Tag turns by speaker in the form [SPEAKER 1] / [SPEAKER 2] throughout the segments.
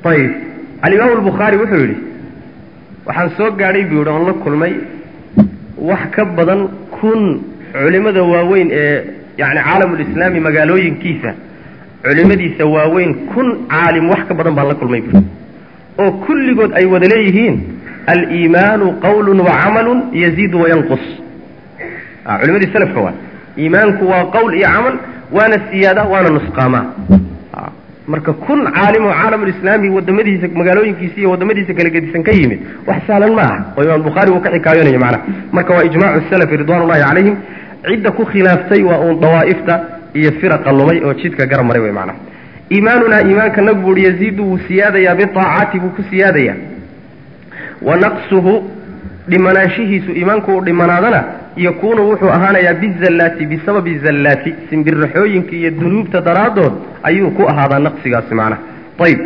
[SPEAKER 1] ayib alimaamu albukhaari wuxuu yidhi waxaan soo gaadhay buu yidhi oon la kulmay wax ka badan kun culimmada waaweyn ee yacni caalamulislaami magaalooyinkiisa culimmadiisa waaweyn kun caalim wax ka badan baan la kulmay buui oo kulligood ay wada leeyihiin aliimaanu qawlun wa camalun yaziidu wayanqus culimadii salafka waa iimaanku waa qowl iyo camal waana siyaada waana nusqaamaa marka kun caalim oo caalamulislaami wadamadiisa magaalooyinkiisa iyo wadamadiisa kala gedisan ka yimid wax sahlan ma aha oo imaam bukhaari uu ka xikaayoonayo macnaha marka waa ijmaacu salafi ridwan ullahi calayhim cidda ku khilaaftay waa uun dawaa'ifta iyo firaqa lumay oo jidka garab maray wey macnaha iimaanunaa iimaanka nagu buuhi yaziidu wuu siyaadayaa biaacaati buu ku siyaadayaa wa naqsuhu dhimanaanshihiisu iimaanku uu dhimanaadana yakuunu wuxuu ahaanayaa bizallaati bisababi zallaati simbirraxooyinka iyo dunuubta daraaddood ayuu ku ahaadaa naqsigaasi macnaha ayib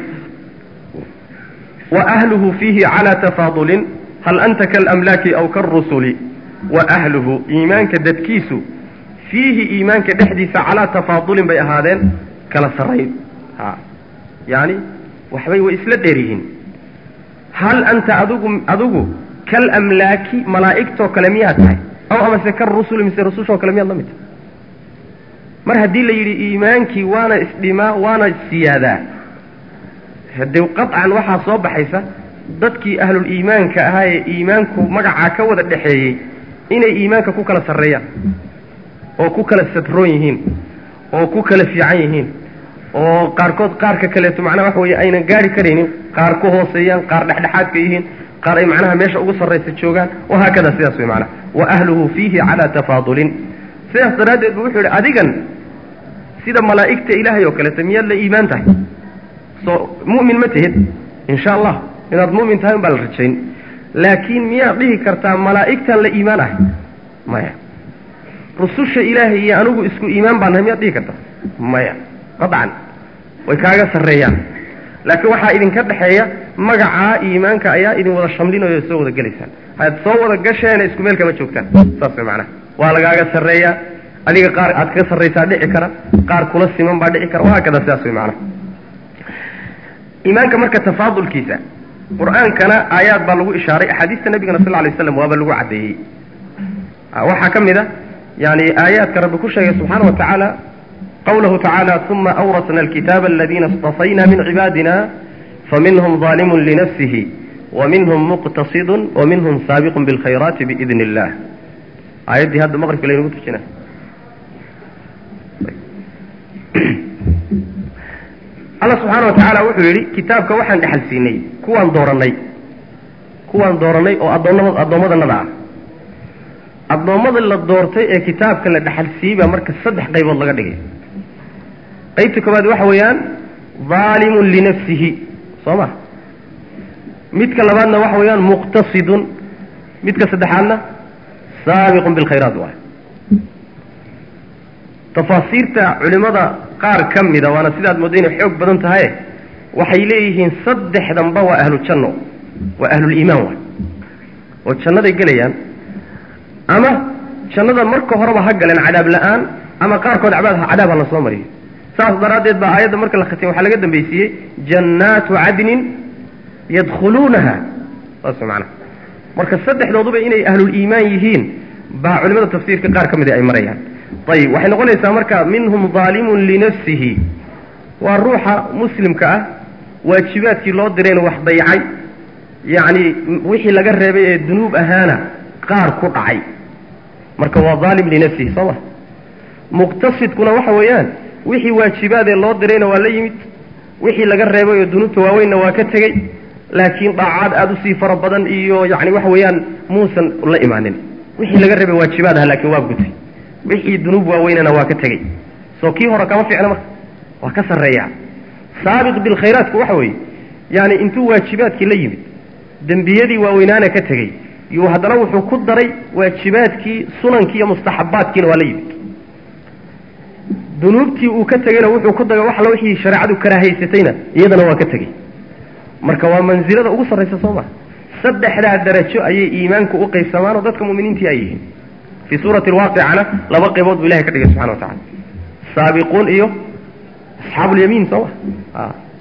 [SPEAKER 1] wa ahluhu fiihi calaa tafaadulin hal anta kaalamlaaki aw kaalrusuli wa ahluhu iimaanka dadkiisu fiihi iimaanka dhexdiisa calaa tafaadulin bay ahaadeen kala sarrayn ha yaani waxbay way isla dheer yihiin hal anta adigu adigu kalamlaaki malaa'igtoo kale miyaad tahay aw amase karusuli mise rusushoo kale miyaad la mid tahay mar haddii la yidhi iimaankii waana isdhimaa waana siyaadaa hadee qaطcan waxaa soo baxaysa dadkii ahlul iimaanka ahaa ee iimaanku magacaa ka wada dhexeeyey inay iimaanka ku kala sarreeyaan oo ku kala sadroon yihiin oo ku kala fiican yihiin oo qaarkood qaarka kaleeto macnaha waxa weeye aynan gaari karaynin qaar ku hooseeyaan qaar dhexdhexaadka yihiin qaar ay macnaha meesha ugu sarraysa joogaan wahaakada sidaas wey macnaha wa ahluhu fiihi calaa tafaadulin sidaas daraaddeed bu wuxuu yidhi adigan sida malaa'igta ilaahay oo kaleeto miyaad la iimaan tahay soo mu'min ma tihid insha allah inaad mu'min tahay un baa la rajayn laakiin miyaad dhihi kartaa malaa'igtaan la iimaan ahay maya rususha ilaahay iyo anigu isku iimaan baan nahay miyaad dhihi kartaa maya qaطcan way kaaga sarreeyaan laakiin waxaa idinka dhexeeya magacaa iimaanka ayaa idin wada shamlinayo soo wada gelaysaan had soo wada gasheena isku meel kama joogtaan saas way macnaha waa lagaaga sarreeyaa adiga qaar aad kaga sarraysaa dhici kara qaar kula siman baa dhici kara wahaakada sidaas way macnaha iimaanka marka tafaadulkiisa qur-aankana aayaad baa lagu ishaaray axaadiista nabigana sal lla lay slam waaba lagu caddeeyey waxaa ka mid a yani aayaadka rabbi ku sheegay subxaana wa tacaala qawlahu tacaala uma awrasna alkitaaba aladiina اstafayna min cibaadina faminhum ظaalimun linafsihi waminhum muqtasidun waminhum saabiqun biاlkhayraati biidn اllah aayaddii hadda maqribka laynagu tujina alla subxaana wa tacaala wuxuu yidhi kitaabka waxaan dhexal siinay kuwaan doorannay kuwaan doorannay oo addoonnama addoommadanada ah addoommada la doortay ee kitaabka la dhexal siiyey baa marka saddex qaybood laga dhigay qaybta koowaad waxa weeyaan daalimun linafsihi soo ma midka labaadna waxa weeyaan muqtasidun midka saddexaadna saabiqun bilkhayraat waay tafaasiirta culimmada qaar ka mida waana sidaad moodda inay xoog badan tahaye waxay leeyihiin saddexdanba waa ahlu janno waa ahluliimaan waay oo jannaday gelayaan ama jannada marka horeba ha galeen cadaab la-aan ama qaarkood cabaad cadaab ha la soo mariyo saas daraaddeed baa aayadda marka la khatimay waxaa laga dambaysiiyey jannaatu cadnin yadkhuluunaha saas macnaha marka saddexdooduba inay ahluliimaan yihiin baa culimada tafsiirka qaar ka mida ay marayaan ayib waxay noqonaysaa marka minhum daalimun linafsihi waa ruuxa muslimka ah waajibaadkii loo dirayna wax dayacay yacni wixii laga reebay ee dunuub ahaana qaar ku dhacay marka waa daalim linafsihi soo ma muqtasidkuna waxa weeyaan wixii waajibaadee loo dirayna waa la yimid wixii laga reebay oo dunuubta waaweynna waa ka tegey laakiin dhaacaad aada usii fara badan iyo yacni waxa weeyaan muusan la imaanin wixii laga reebay waajibaad aha laakiin waa gutay wixii dunuub waaweynana waa ka tegey soo kii hore kama fiicna marka waa ka sarreeyaa saabiq bilkhayraatku waxa weeye yaani intuu waajibaadkii la yimid dembiyadii waaweynaana ka tegey yuu haddana wuxuu ku daray waajibaadkii sunankii iyo mustaxabaadkiina waa la yimid dunuubtii uu ka tegeyna wuxuu ku daray wax alla wixii shareecadu karaahaysatayna iyadana waa ka tegey marka waa mansilada ugu sarraysa soo maa saddexdaa darajo ayay iimaanku u qaybsamaan oo dadka mu'miniintii ay yihiin fii suurati alwaaqicana laba qaybood buu ilahay ka dhigay subxana wa tacala saabiquun iyo asxaabu lyamiin soo ma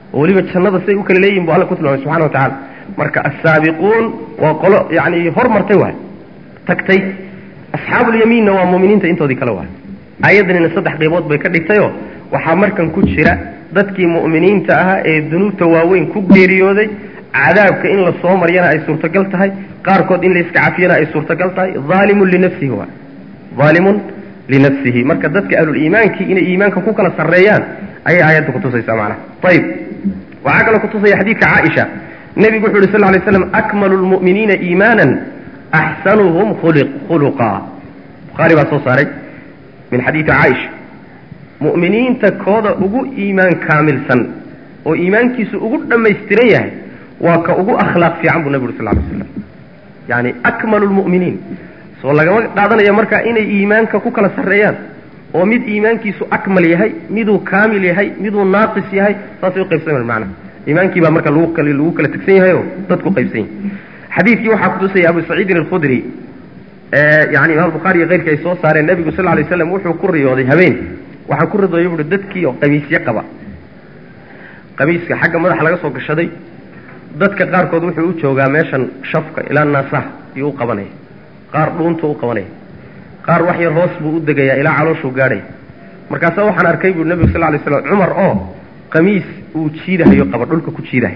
[SPEAKER 1] oo weliba jannada siday u kala leeyihin bu alla ku tilmaamay subxana wa tacala marka assaabiquun waa qolo yani hormartay waay tagtay asxaabulyamiinna waa muuminiinta intoodii kale waay aayaddanina saddex qaybood bay ka dhigtayoo waxaa markan ku jira dadkii mu'miniinta ahaa ee dunuubta waaweyn ku geeriyooday cadaabka in la soo maryana ay suurtagal tahay qaarkood in la iska cafiyana ay suurtagal tahay aalimun linafsihi waay aalimun linafsihi marka dadka ahluliimaankii inay iimaanka ku kala sarreeyaan ayay aayadda kutusaysaa macnaha ayib waxaa kaloo kutusaya xadiidka caaisha nebigu wuxu yhi sal lay slam akmalu lmu'miniina iimaanan axsanuhum khuluqa bukhaari baa soo saaray min xadiidi caaisha mu'miniinta kooda ugu iimaan kaamilsan oo iimaankiisu ugu dhammaystiran yahay waa ka ugu akhlaaq fiican buu nebi uri sal lay slam yani akmalu lmu'miniin soo lagama qaadanayo marka inay iimaanka ku kala sarreeyaan oo mid iimaankiisu akmal yahay miduu kaamil yahay miduu naaqis yahay saasay uqaybsaman macnaha iimaankii baa marka lagu kala lagu kala tegsan yahay oo dadku qaybsan yahay xadiidkii waxaa kutusaya abu saciidin alkhudri yani imaam bukhaari iyo keyrkii ay soo saareen nebigu sal lay slam wuxuu ku riyooday habeen waxaa ku ridooya buui dadkii oo qamiisyo qaba qamiiska xagga madaxa laga soo gashaday dadka qaarkood wuxuu u joogaa meeshan shafka ilaa naasaha iyuu u qabanaya qaar dhuuntu u qabanaya qaar wax yar hoos buu u degayaa ilaa calooshuu gaadhaya markaasa waxaan arkay buui nebigu sal lay slam cumar oo qamiis uu jiidahayo qaba dhulka ku jiidahay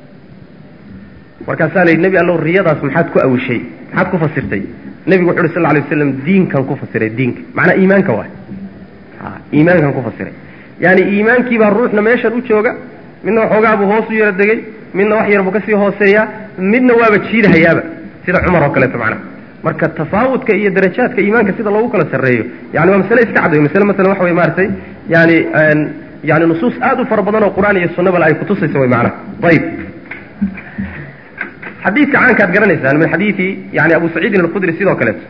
[SPEAKER 1] markaasaa la yidhi nebi allow riyadaas maxaad ku awishay maxaad ku fasirtay nebigu wuxu uhi sal lay waslam diinkan ku fasiray diinka macnaa iimaanka waay iimaankan ku fasiray yaani iimaankii baa ruuxna meeshan u jooga midna waxoogaa buu hoos u yara degay midna wax yar buu kasii hooseeyaa midna waaba jiidahayaaba sida cumar oo kaleeto macnaha marka tafaawudka iyo darajaadka iimaanka sida loogu kala sarreeyo yani waa masale iska cad wey masale masalan waxa wey maaragtay yani yani nusuus aad u fara badan oo qur-aan iyo sunnabale ay kutusaysa way macnaha ayib xadiidka caanka ad garanaysaan min xadiidi yani abu saciidin alkhudri sidoo kaleeto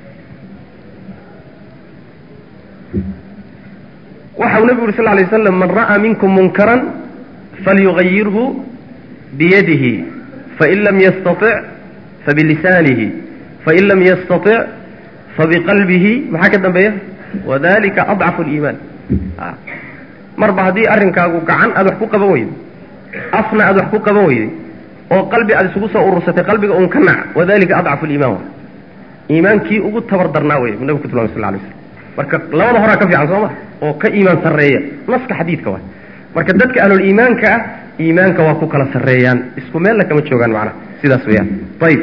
[SPEAKER 1] waxa uu nebigu uri sal lay waslam man ra'aa minkum munkaran falyugayirhu biyadihi fain lam yastatic fabilisaanihi fain lam yastatic fabiqalbihi maxaa ka dambeeya wadalika adcafu liimaan marba haddii arrinkaagu gacan aad wax ku qaban weyday afna aad wax ku qaban weyday oo qalbi aad isugu soo urursatay qalbiga un ka nac wadalika adcafu liimaan wa iimaankii ugu tabar darnaa wey nebigu ku tilmamay sal lay slam marka labada horaa ka fiican soo ma oo ka iimaan sarreeya naska xadiidka waay marka dadka ahluliimaanka ah iimaanka waa ku kala sarreeyaan isku meelna kama joogaan macnaha sidaas weeyaan ayib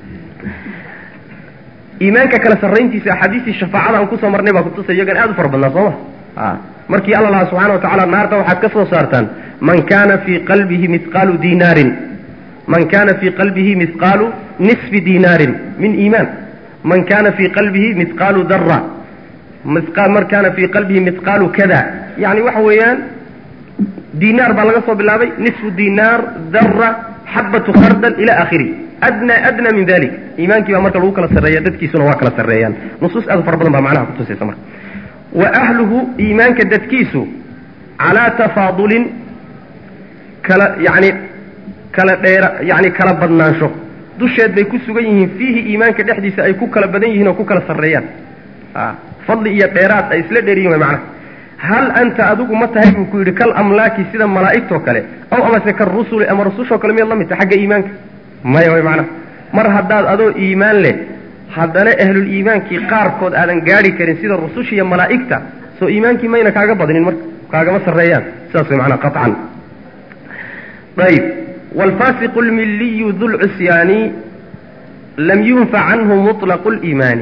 [SPEAKER 1] iimaanka kala sarrayntiisa axaadiistii shafaacada aan kusoo marnay baa kutusay iyagan aad u fara badnaa soo ma markii alla lahaa subxana wa tacala naarta waxaad ka soo saartaan man kana fii qalbihi mihqaalu dinaarin man kana fii qalbihi mihqaalu nisfi dinaarin min iimaan man kana fii qalbihi mihqaalu dara man kana fii qalbihi mihqaalu kada yani waxa weeyaan dinaar baa laga soo bilaabay nisfu dinaar dara xabatu khardal ila akhiri adna adna min dalik iimaankii baa marka lagu kala sarreeya dadkiisuna waa kala sarreeyaan nusuus aad u fara badan baa macnaha kutusaysa marka wa ahluhu iimaanka dadkiisu calaa tafaadulin kala yani kala dheera yani kala badnaansho dusheed bay ku sugan yihiin fiihi iimaanka dhexdiisa ay ku kala badan yihiin oo ku kala sarreeyaan fadli iyo dheeraad ay isla dheeriyihin way macnaha hal anta adigu ma tahay buu ku yidhi kal amlaaki sida malaa'igtoo kale aw amase ka rusuli ama rusushoo kale miyaad la mid tahay xagga iimaanka maya way macnaha mar haddaad adoo iimaan leh haddana ahluliimaankii qaarkood aadan gaadhi karin sida rususha iyo malaa'igta soo iimaankii mayna kaaga badnin marka kaagama sarreeyaan sidaas way macnaha qaطcan ayib waalfaasiqu lmiliyu du lcusyaani lam yunfac canhu muطlaqu liimaani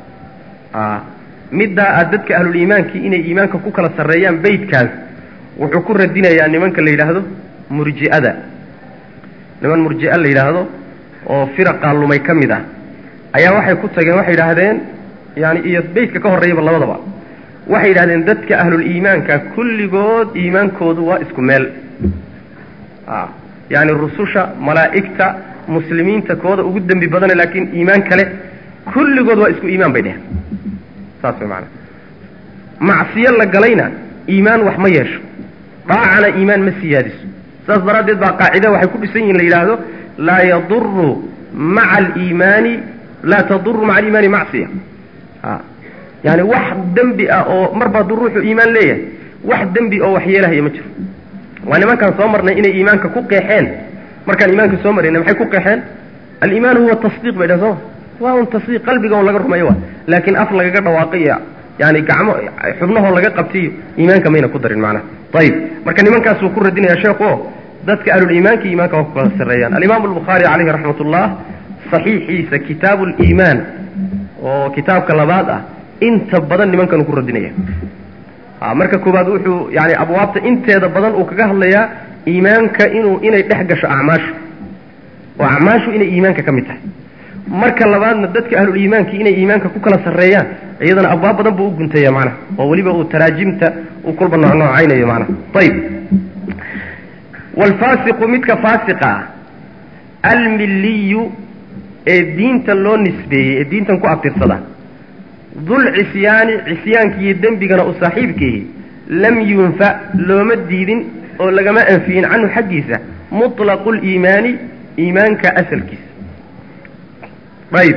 [SPEAKER 1] middaa aad dadka ahluliimaankii inay iimaanka ku kala sarreeyaan beydkaas wuxuu ku radinayaa nimanka la yidhaahdo murji'ada niman murji'a la yidhaahdo oo firaqaa lumay ka mid ah ayaa waxay ku tageen waxay yidhaahdeen yani iyo beydka ka horreeyaba labadaba waxay yidhahdeen dadka ahluliimaanka kulligood iimaankoodu waa isku meel yani rususha malaa'igta muslimiinta kooda ugu dembi badane laakiin iimaan kale kulligood waa isku iimaan bay dheheen saas way maanaa macsiyo la galayna iimaan wax ma yeesho dhaacana iimaan ma siyaadiso saas daraaddeed baa qaacida waxay ku dhisan yihin la yidhaahdo laa yaduru maca aliimaani laa taduru maca aliimaani macsiya a yani wax dembi ah oo marba hadduu ruuxu iimaan leeyahay wax dembi oo wax yeelahaya ma jiro waa nimankaan soo marnay inay iimaanka ku qeexeen markaan iimaanka soo marayna maxay ku qeexeen aliimaanu huwa tasdiiq bay dhahen sooma waa un tasdiiq qalbiga on laga rumeeyo wa laakiin af lagaga dhawaaqayo yani gacmo xubnahoo laga qabtiyo iimaanka mayna ku darin macnaha ayib marka nimankaasuu ku radinaya sheekhu o dadka ahluliimaanka iimaanka waa ku kala sarreeyaan alimaamu albukhaari calayhi raxmat ullah saxiixiisa kitaabu liimaan oo kitaabka labaad ah inta badan nimankan uu ku radinaya marka koowaad wuxuu yani abwaabta inteeda badan uu kaga hadlayaa iimaanka inuu inay dhex gasho acmaashu oo acmaashu inay iimaanka ka mid tahay marka labaadna dadka ahluliimaankii inay iimaanka ku kala sarreeyaan iyadana abwaab badan buu u guntaya macnaha oo weliba uu taraajimta uu kulba noocnoocaynayo macnaha ayib waalfaasiqu midka faasiqa ah almilliyu ee diinta loo nisbeeyey ee diintan ku abtirsada dul cisyaani cisyaanka iyo dembigana u saaxiibkiihi lam yunfa looma diidin oo lagama anfiyin canhu xaggiisa muطlaqu liimaani iimaanka asalkiisa ayib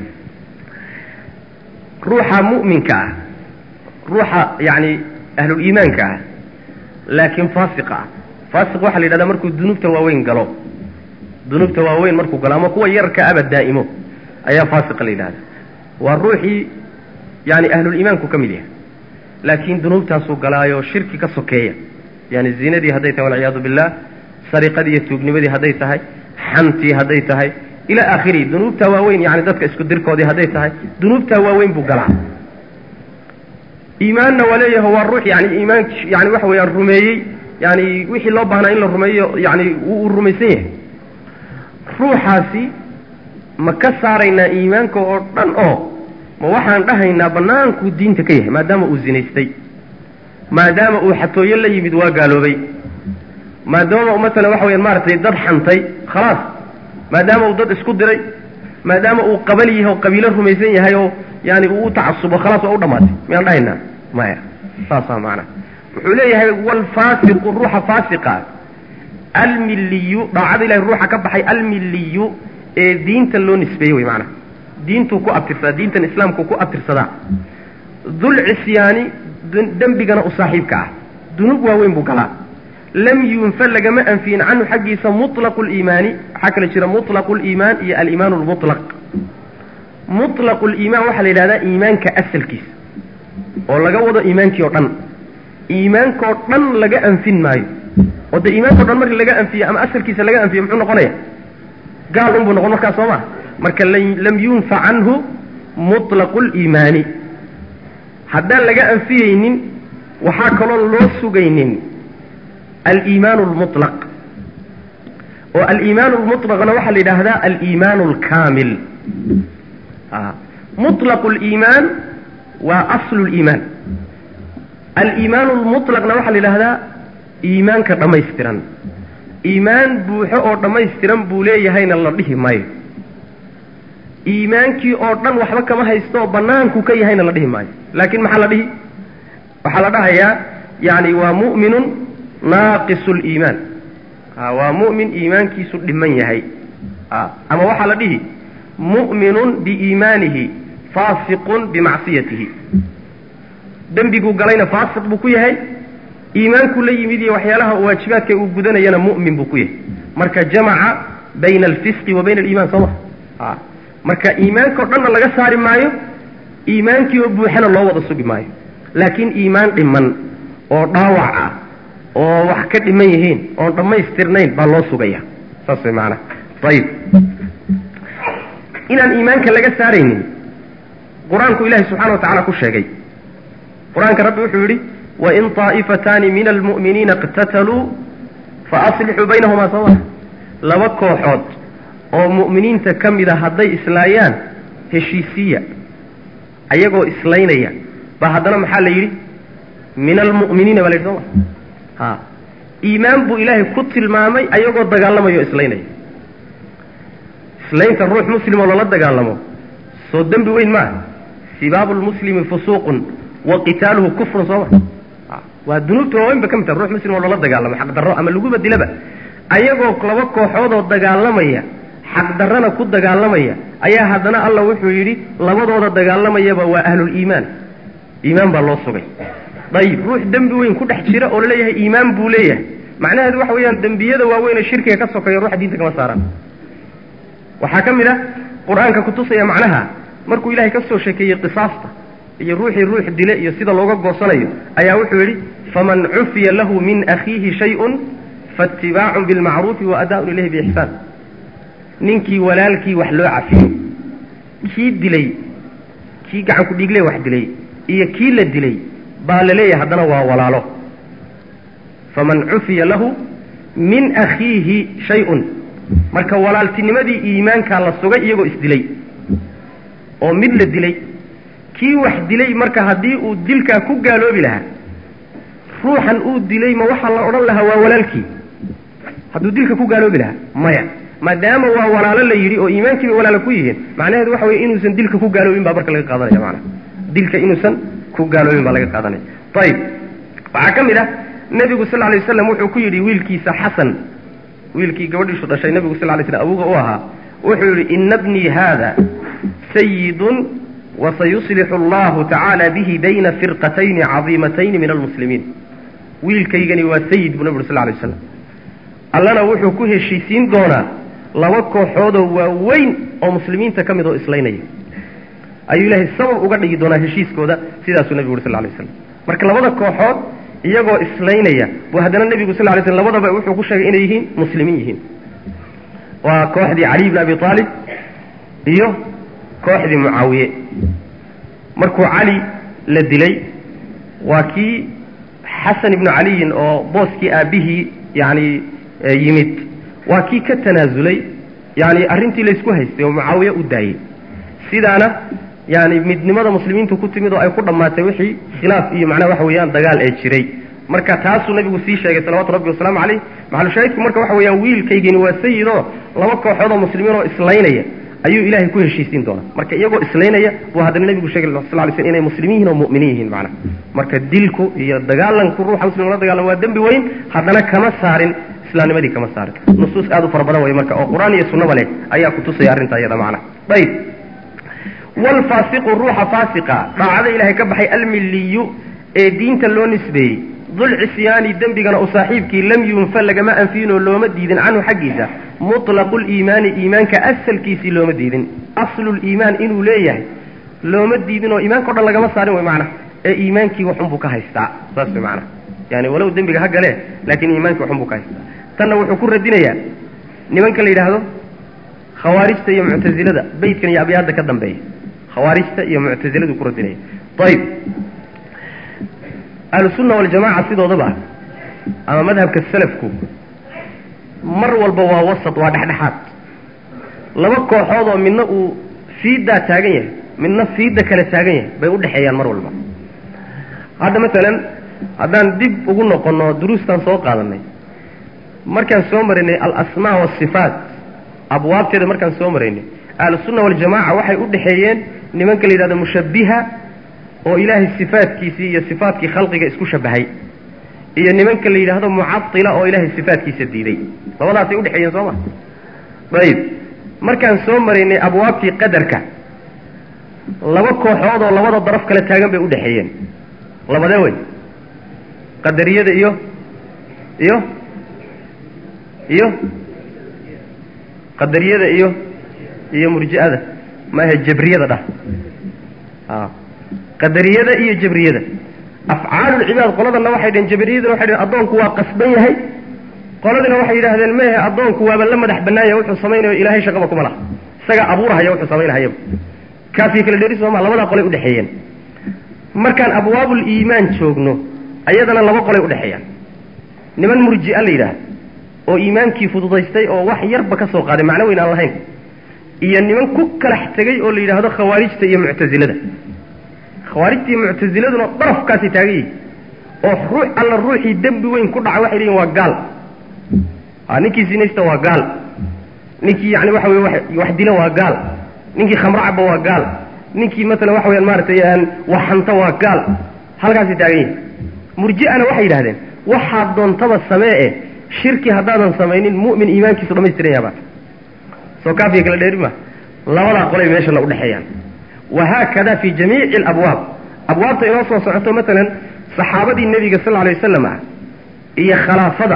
[SPEAKER 1] ruuxa mu'minka ah ruuxa yani ahluliimaanka ah laakiin faasiqa ah faasiq waxaa la yidhahdaa markuu dunuubta waaweyn galo dunuubta waaweyn markuu galo ama kuwa yarka aba daa'imo ayaa faasiqa la yidhahda waa ruuxii yani ahluliimaanku ka mid yahay laakiin dunuubtaasuu galaayo shirki ka sokeeya yani zinadii hadday tahay walciyaadu billah sariqadii iyo tuugnimadii hadday tahay xantii hadday tahay ilaa aakhirihi dunuubtaa waaweyn yani dadka isku dirkoodii hadday tahay dunuubtaa waaweyn buu galaa iimaanna waa leeyahay waa ruux yani iimaan yani waxa weeyaan rumeeyey yani wixii loo baahnaa in la rumeeyo yani uu rumaysan yahay ruuxaasi ma ka saaraynaa iimaanka oo dhan oo ma waxaan dhahaynaa bannaankuu diinta ka yahay maadaama uu zinaystay maadaama uu xatooyo la yimid waa gaaloobay maadaama masalan waxa weyaan maaragtay dad xantay khalaas maadaama uu dad isku diray maadaama uu qabal yahay oo qabiilo rumaysan yahay oo yani uu u tacasubo khalaas waa u dhammaatay miyaan dhahaynaa maya saasaa macnaa wuxuu leeyahay waalfaasiqu ruuxa faasiqa almilliyu dhaacada ilahay ruuxa ka baxay almilliyu ee diinta loo nisbeeyey wey maanaa diintuu ku abtirsadaa diintan islaamku ku abtirsadaa dul cisyaani dembigana u saaxiibka ah dunuub waaweyn buu galaa lam yunfa lagama anfiyin canhu xaggiisa muطlaqu liimaani waxaa kale jira muطlaqu liimaan iyo aliimaan lmuطlaq muطlaqu liimaan waxaa la yidhahdaa iimaanka asalkiisa oo laga wado iimaankii o dhan iimaankao dhan laga anfin maayo oo dee iimaanka o dhan markii laga anfiye ama asalkiisa laga anfiye muxuu noqonaya gaal unbuu noqon markaas soo ma marka lam yunfa canhu muطlaqu liimaani haddaan laga anfiyeynin waxaa kaloo loo sugaynin aliimaan lmuطlaq oo aliimaan lmuطlaqna waxaa la yidhaahdaa aliimaan alkaamil muطlaqu liimaan waa aslu liimaan aliimaan lmuطlaqna waxaa la yidhahdaa iimaanka dhammaystiran iimaan buuxo oo dhammaystiran buu leeyahayna la dhihi maayo iimaankii oo dhan waxba kama haysto oo banaanku ka yahayna la dhihi maayo laakiin maxaa la dhihi waxaa la dhahayaa yani waa mu'minun naaqisu liimaan waa mu'min iimaankiisu dhiman yahay ama waxaa la dhihi mu'minun biiimaanihi faasiqun bimacsiyatihi dembiguu galayna faasiq buu ku yahay iimaankuu la yimid iyo waxyaalaha waajibaadka uu gudanayana mu'min buu ku yahay marka jamaca bayna alfisqi wa bayna aliiman soo ma marka iimaanka o dhanna laga saari maayo iimaankii oo buuxana loo wada sugi maayo laakiin iimaan dhiman oo dhaawac ah oo wax ka dhiman yihiin oon dhammaystirnayn baa loo sugaya saas way maanaa ayib inaan iimaanka laga saaraynin qur-aanku ilahi subxana wa tacala ku sheegay qur-aanka rabbi wuxuu yidhi wain طaa'ifataani min almu'miniina اqtataluu faaslixuu baynahumaa soo ma laba kooxood oo mu'miniinta ka mida hadday islaayaan heshiisiya ayagoo islaynaya ba haddana maxaa la yidhi min almu'miniina baa la yidhi soo ma ha iimaan buu ilaahay ku tilmaamay ayagoo dagaalamayo o islaynaya islaynta ruux muslim oo lala dagaalamo soo dembi weyn maaha sibaabu lmuslimi fusuuqun wa qitaaluhu kufrun soo ma waa dunuubta waaweyn ba ka mid taha ruux muslim oo lala dagaalamo xaqdarro ama laguba dilaba ayagoo laba kooxoodoo dagaalamaya xaqdarrana ku dagaalamaya ayaa haddana alla wuxuu yidhi labadooda dagaalamayaba waa ahluliimaan iimaan baa loo sugay dayib ruux dembi weyn ku dhex jira oo laleeyahay iimaan buu leeyahay macnaheedu waxa weeyaan dembiyada waaweyn ee shirkiga ka sokeeya ruuxa diinta kama saaraan waxaa ka mid ah qur-aanka kutusaya macnaha markuu ilahay ka soo sheekeeyey qisaasta iyo ruuxii ruux dile iyo sida looga goosanayo ayaa wuxuu yidhi faman cufiya lahu min akhiihi shayun faatibaacun bilmacruufi wa adaaun ilayhi biixsaan ninkii walaalkii wax loo cafiyo kii dilay kii gacanku dhiigle wax dilay iyo kii la dilay baa la leeyahay haddana waa walaalo faman cufiya lahu min akhiihi shay-un marka walaaltinimadii iimaankaa la sugay iyagoo isdilay oo mid la dilay kii wax dilay marka haddii uu dilkaa ku gaaloobi lahaa ruuxan uu dilay ma waxaa la odhan lahaa waa walaalkii hadduu dilka ku gaaloobi lahaa maya maadaama waa walaalo la yidhi oo iimaankiiba walaalo ku yihiin macnaheedu waxa weye inuusan dilka ku gaaloobin baa marka laga qaadanaya maanaa dilka inuusan ku gaaloobin baa laga qaadanaya ayib waxaa ka mid ah nebigu sal lay waslam wuxuu ku yidhi wiilkiisa xasan wiilkii gabadhiisu dhashay nebigu sal lay slam abuga u ahaa wuxuu yidhi ina bnii haada sayidun wasayuslixu allahu tacaala bihi bayna firqatayni cadiimatayni min almuslimiin wiilkaygani waa sayid buu nebi uri sal lay waslam allana wuxuu ku heshiisiin doonaa laba kooxoodoo waaweyn oo muslimiinta ka mid oo islaynaya ayuu ilaahay sabab uga dhigi doonaa heshiiskooda sidaasuu nebigu uri sal lay waslam marka labada kooxood iyagoo islaynaya buu haddana nebigu sal lay slm labadaba wuxuu ku sheegay inay yihiin muslimiin yihiin waa kooxdii caliy bn abi aalib iyo kooxdii mucaawiye markuu cali la dilay waa kii xasan ibnu caliyin oo booskii aabbihii yani yimid waa kii ka tanaasulay yani arrintii laysku haystay oo mucaawiye u daayey sidaana yani midnimada muslimiintu ku timid oo ay ku dhammaatay wixii khilaaf iyo macnaha waxa weeyaan dagaal ee jiray marka taasuu nabigu sii sheegay salawatu rabbi wasalaamu caleyh maxalushaahidku marka waxa weeyaan wiilkaygini waa sayid oo laba kooxood oo muslimiin oo islaynaya ayuu ilaahay ku heshiisiin doonaa marka iyagoo islaynaya buu haddana nebigu sheegay sal lay slm inay muslimiin yihin oo mu'miniin yihiin macnaha marka dilku iyo dagaalanku ruuxa muslim la dagaalan waa dembi weyn haddana kama saarin islaamnimadii kama saarin nusuus aad u fara badan wey marka oo qur-aan iyo sunnaba leh ayaa kutusaya arrinta iyada macnaha ayib waalfaasiqu ruuxa faasiqa daacada ilaahay ka baxay almilliyu ee diinta loo nisbeeyey dulcisyaani dembigana u saaxiibkii lam yunfa lagama anfiinoo looma diidin canhu xaggiisa mutlaqu liimaani iimaanka asalkiisii looma diidin asluliimaan inuu leeyahay looma diidin oo iimaanka o dhan lagama saarin way macnaha ee iimaankii waxunbuu ka haystaa saas way macnaha yani walow dembiga ha galee laakiin iimaankii waxunbuu ka haystaa tanna wuxuu ku radinayaa nimanka la yidhaahdo khawaarijta iyo muctasilada beytkan iyo abyaadda ka dambeeya khawaarijta iyo muctasiladu ku radinaya ayib ahlusunna waljamaca sidoodaba ama madhabka salafku mar walba waa wasat waa dhexdhexaad laba kooxood oo midna uu fiiddaa taagan yahay midna fiidda kale taagan yahay bay udhexeeyaan mar walba hadda masalan haddaan dib ugu noqonno duruustan soo qaadanay markaan soo maraynay alasmaa waasifaat abwaabteeda markaan soo maraynay ahlusunna waljamaca waxay u dhexeeyeen nimanka la yidhahdo mushabbiha oo ilaahay sifaadkiisii iyo sifaatkii khalqiga isku shabahay iyo nimanka la yidhaahdo mucadila oo ilaahay sifaatkiisa diiday labadaasay udhexeeyeen soo ma ayib markaan soo maraynay abwaabtii qadarka laba kooxood oo labada daraf kale taagan bay udhexeeyeen labadee wey qadariyada iyo iyo iyo qadariyada iyo iyo murji'ada maahe jabriyada dhah a qadariyada iyo jabriyada afcaalulcibaad qoladana waxay dhaheen jabriyaduna waxay dhaheen addoonku waa qasban yahay qoladina waxay yidhahdeen mehe addoonku waaba la madax bannaanya wuxuu samaynayo ilaahay shaqaba kuma laha isagaa abuurahaya wuxuu samaynahayaba kaafii kala dheeri sooma labadaa qolay udhexeeyeen markaan abwaabul iimaan joogno ayadana laba qolay udhexeeyaan niman murji'a la yidhaah oo iimaankii fududaystay oo wax yarba ka soo qaaday macno weyn aan lahayn iyo niman ku kalax tegey oo la yidhaahdo khawaarijta iyo muctasilada khawaarijta iyo muctasiladuna darafkaasay taagan yihin oo ruux alla ruuxii dembi weyn ku dhaca waxay leeyihin waa gaal a ninkii sinaysta waa gaal ninkii yani waxa weye wax dila waa gaal ninkii khamro caba waa gaal ninkii maalan waxa weyaan maaratay waxanta waa gaal halkaasay taagan yihin murji'ana waxay yidhahdeen waxaad doontaba samee e shirki haddaadan samaynin mu'min iimaankiisu dhamaystiran yaaba soo kaafiya kala dheeri ma labadaa qolay meeshana udhexeeyaan wahaakada fi jamiici alabwaab abwaabta inoo soo socoto maalan saxaabadii nebiga sal alay wasalam ah iyo khalaafada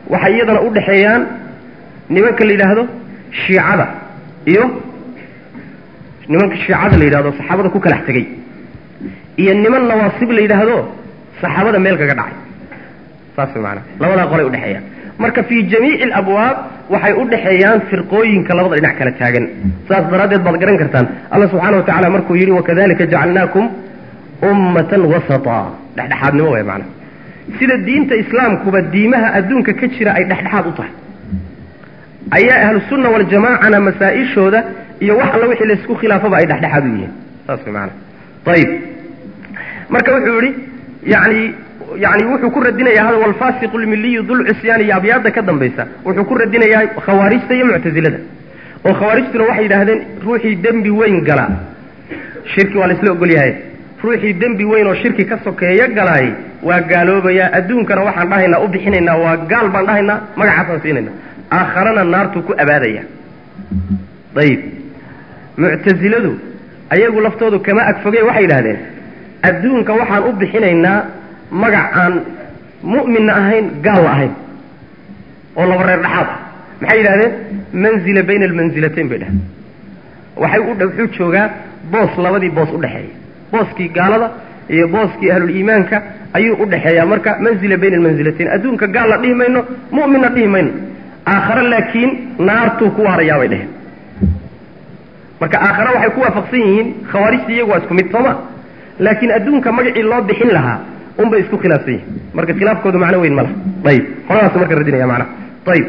[SPEAKER 1] waxay iyadana u dhexeeyaan nimanka la yidhaahdo shiicada iyo nimanka shiicada la yidhahdo saxaabada ku kalax tegey iyo niman nawaasib la yidhaahdo saxaabada meel kaga dhacay saas way maanaa labadaa qolay udhexeeyaan marka fii jamiici alabwaab waxay u dhexeeyaan firqooyinka labada dhinac kala taagan saas daraaddeed baad garan kartaan alla subxaana wa tacala markuu yidhi wakadalika jacalnaakum ummatan wasata dhexdhexaadnimo way maanaa sida diinta islaamkuba diimaha adduunka ka jira ay dhexdhexaad u tahay ayaa ahlusunna waljamaacana masaa-ishooda iyo wax alla wixii laysku khilaafaba ay dhexdhexaad u yihiin saas way maanaa ayib marka wuxuu yidhi yani yani wuxuu ku radinayaa hada walfasiqu lmiliyu dulcusyaan iyo abyaada ka dambaysa wuxuu ku radinayaa khawaarijta iyo muctazilada oo khawaarijtuna waxay yidhaahdeen ruuxii dembi weyn gala shirki waa laisla ogol yahay ruuxii dembi weyn oo shirki ka sokeeya galaay waa gaaloobayaa adduunkana waxaan dhahaynaa u bixinaynaa waa gaal baan dhahaynaa magacaasaan siinayna aakharana naartuu ku abaadaya ayib muctaziladu ayagu laftoodu kama agfogey waxay yidhahdeen adduunka waxaan u bixinaynaa magac aan mu'minna ahayn gaalna ahayn oo laba reer dhexaad ah maxay yidhahdeen manzila bayna almansilatayn bay dhaheen waxay u wuxuu joogaa boos labadii boos udhexeeya booskii gaalada iyo booskii ahluliimaanka ayuu udhexeeyaa marka manzila bayna almansilatayn adduunka gaalna dhihi mayno mu'minna dhihi mayno aakhare laakiin naartuu ku waarayaa bay dheheen marka aakhare waxay ku waafaqsan yihiin khawaarijta iyagu waa isku mid sooma laakiin adduunka magacii loo bixin lahaa un bay isku khilaafsan yihin marka khilaafkoodu macno weyn ma laha ayib qoladaas marka radinaya macnaha ayib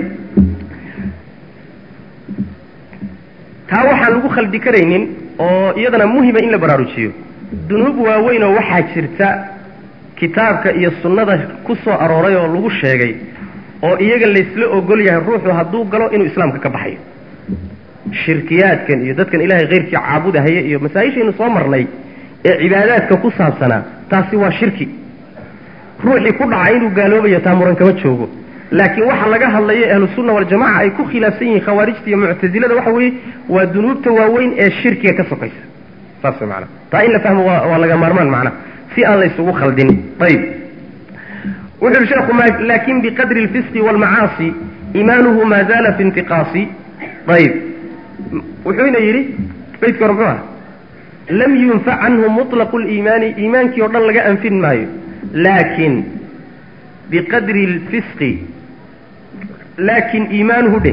[SPEAKER 1] taa waxaan lagu khaldi karaynin oo iyadana muhima in la baraarujiyo dunuub waaweyn oo waxaa jirta kitaabka iyo sunnada ku soo arooray oo lagu sheegay oo iyaga laysla ogol yahay ruuxu hadduu galo inuu islaamka ka baxayo shirkiyaadkan iyo dadkan ilaahay keyrkii caabudahaya iyo masaa-ishaynu soo marnay ee cibaadaadka ku saabsanaa taasi waa shirki ruuxii ku dhaca inuu gaaloobayo taa muran kama joogo laakiin waxa laga hadlayo ahlusunna waljamaca ay ku khilaafsan yihiin khawaarijta iyo muctasilada waxa weeye waa dunuubta waaweyn ee shirkiga ka sokaysa saas way maanaa taa in la fahmo waa waa laga maarmaan macnaha si aan la isugu khaldin ayib wuxu uhi sheekhu laakin biqadri alfisqi waalmacaasi iimaanuhu maa zaala fi intiqaasi ayib wuxuuna yidhi baydka hore muxuu ah lam yunfac canhu muطlaqu liimaani iimaankii oo dhan laga anfin maayo laakin biqadri اlfisqi laakin iimaanuhu dheh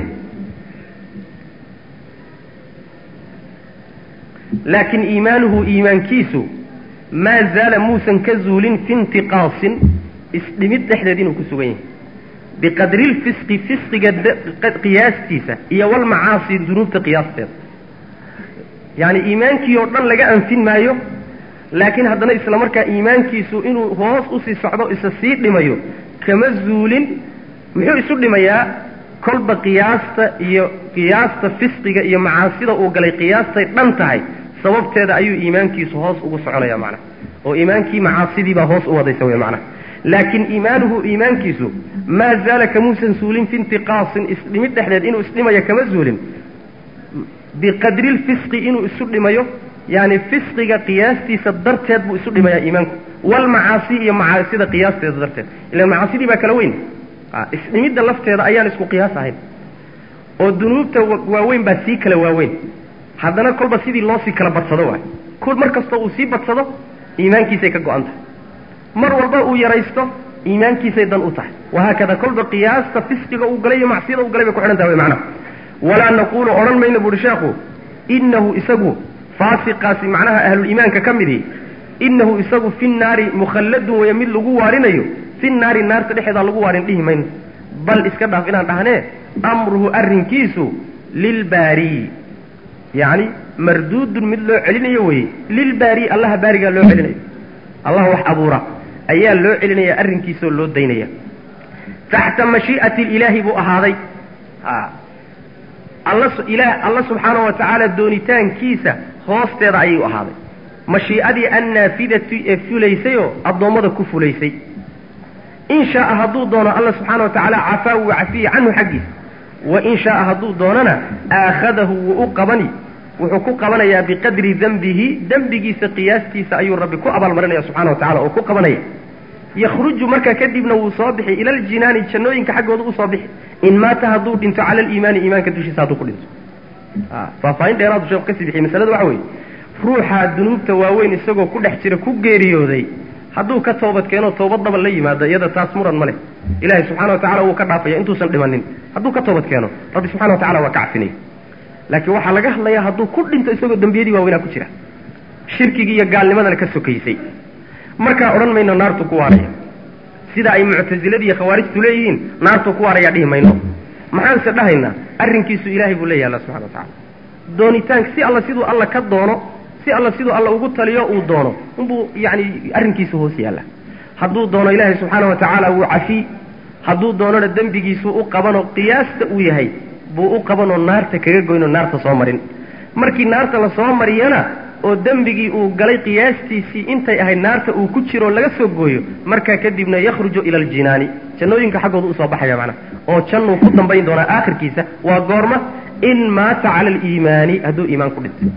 [SPEAKER 1] laakin iimaanuhu iimaankiisu maa zaala muusan ka zuulin fi intiqaasin isdhimid dhexdeed inuu ku sugan yahay biqadri lfisqi fisqiga qiyaastiisa iyo walmacaasi dunuubta qiyaasteeda yani iimaankii oo dhan laga anfin maayo laakiin haddana isla markaa iimaankiisu inuu hoos usii socdo isa sii dhimayo kama zuulin muxuu isu dhimayaa kolba qiyaasta iyo qiyaasta fisqiga iyo macaasida uu galay qiyaastay dhan tahay sababteeda ayuu iimaankiisu hoos ugu soconaya macnaha oo iimaankii macaasidiibaa hoos u wadaysa wey macnaha laakiin iimaanuhu iimaankiisu maa zaala kamuusan suulin fi intiqaasin isdhimid dhexdeed inuu isdhimayo kama zuulin biqadri lfisqi inuu isu dhimayo yani fisqiga qiyaastiisa darteed buu isu dhimayaa iimaanku walmacaasi iyo macaasida qiyaasteeda darteed ilan macaasidii baa kala weyn isdhimidda lafteeda ayaan isku qiyaas ahayn oo dunuubta waaweyn baa sii kala waaweyn haddana kolba sidii loo sii kala badsado waay kul mar kastoo uu sii badsado iimaankiisay ka go-an tahay mar walba uu yaraysto iimaankiisay dan u tahay wahaakada kolba qiyaasta fisqiga uu galay iyo macsiyada uu galay bay ku xidhan tahay wy macnaha walaa naquulu odhan mayno buuhi sheekhu inahu isagu faasiqaasi macnaha ahluliimaanka ka midii inahu isagu fi nnaari mukhalladun weeye mid lagu waarinayo fi naari naarta dhexeedaa lagu waarin dhihi mayno bal iska dhaaf inaan dhahnee amruhu arrinkiisu lilbaari yacni marduudun mid loo celinayo weye lilbaari allaha baarigaa loo celinayo allah wax abuura ayaa loo celinaya arrinkiisaoo loo daynaya taxta mashii'ati ilaahi buu ahaaday alla ilaah alla subxaana wa tacaala doonitaankiisa hoosteeda ayay u ahaaday mashii'adii annaafidati ee fulaysayoo addoommada ku fulaysay in shaaa hadduu doono alla subxaana wa tacaala cafaa wuu cafiye canhu xaggiisa wa in shaaa hadduu doonana aakhadahu wuu u qabani wuxuu ku qabanayaa biqadri dembihi dembigiisa qiyaastiisa ayuu rabbi ku abaalmarinaya subxana wa tacala oo ku qabanaya yakhruju markaa kadibna wuu soo bixi ila aljinaani jannooyinka xaggooda usoo bixi in maata hadduu dhinto cala aliimaani iimaanka dushiisa hadduu ku dhinto faahfaahin dheeraadu sheeku kasii bixiy masalada waxa weeye ruuxa dunuubta waaweyn isagoo ku dhex jira ku geeriyooday hadduu ka toobad keeno toobad daba la yimaado iyada taas muran ma leh ilahay subxana wa tacala wuu ka dhaafaya intuusan dhimanin hadduu ka toobad keeno rabbi subxana wa tacala waa ka cafinaya laakiin waxaa laga hadlayaa hadduu ku dhinto isagoo dembiyadii waaweynaa ku jira shirkigii iyo gaalnimadana ka sokaysay markaa odhan mayno naartu ku waaraya sida ay muctasiladi iyo khawaarijtu leeyihiin naartu ku waaraya dhihi mayno maxaanse dhahaynaa arrinkiisu ilaahay buu leeyahy alla subxana wa tacala doonitaanka si alla siduu alla ka doono si alla siduu alla ugu taliyo uu doono unbuu yani arrinkiisu hoos yaalla hadduu doono ilaahay subxaana wa tacaala wuu cafi hadduu doonona dembigiisu u qabanoo qiyaasta uu yahay buu u qabanoo naarta kaga goynoo naarta soo marin markii naarta la soo mariyana oo dembigii uu galay qiyaastiisii intay ahayd naarta uu ku jiro laga soo gooyo markaa kadibna yakhruju ila aljinaani jannooyinka xaggooda usoo baxaya macnaha oo jannuu ku dambayn doonaa aakhirkiisa waa goorma in maata cala aliimaani hadduu iimaan ku dhintay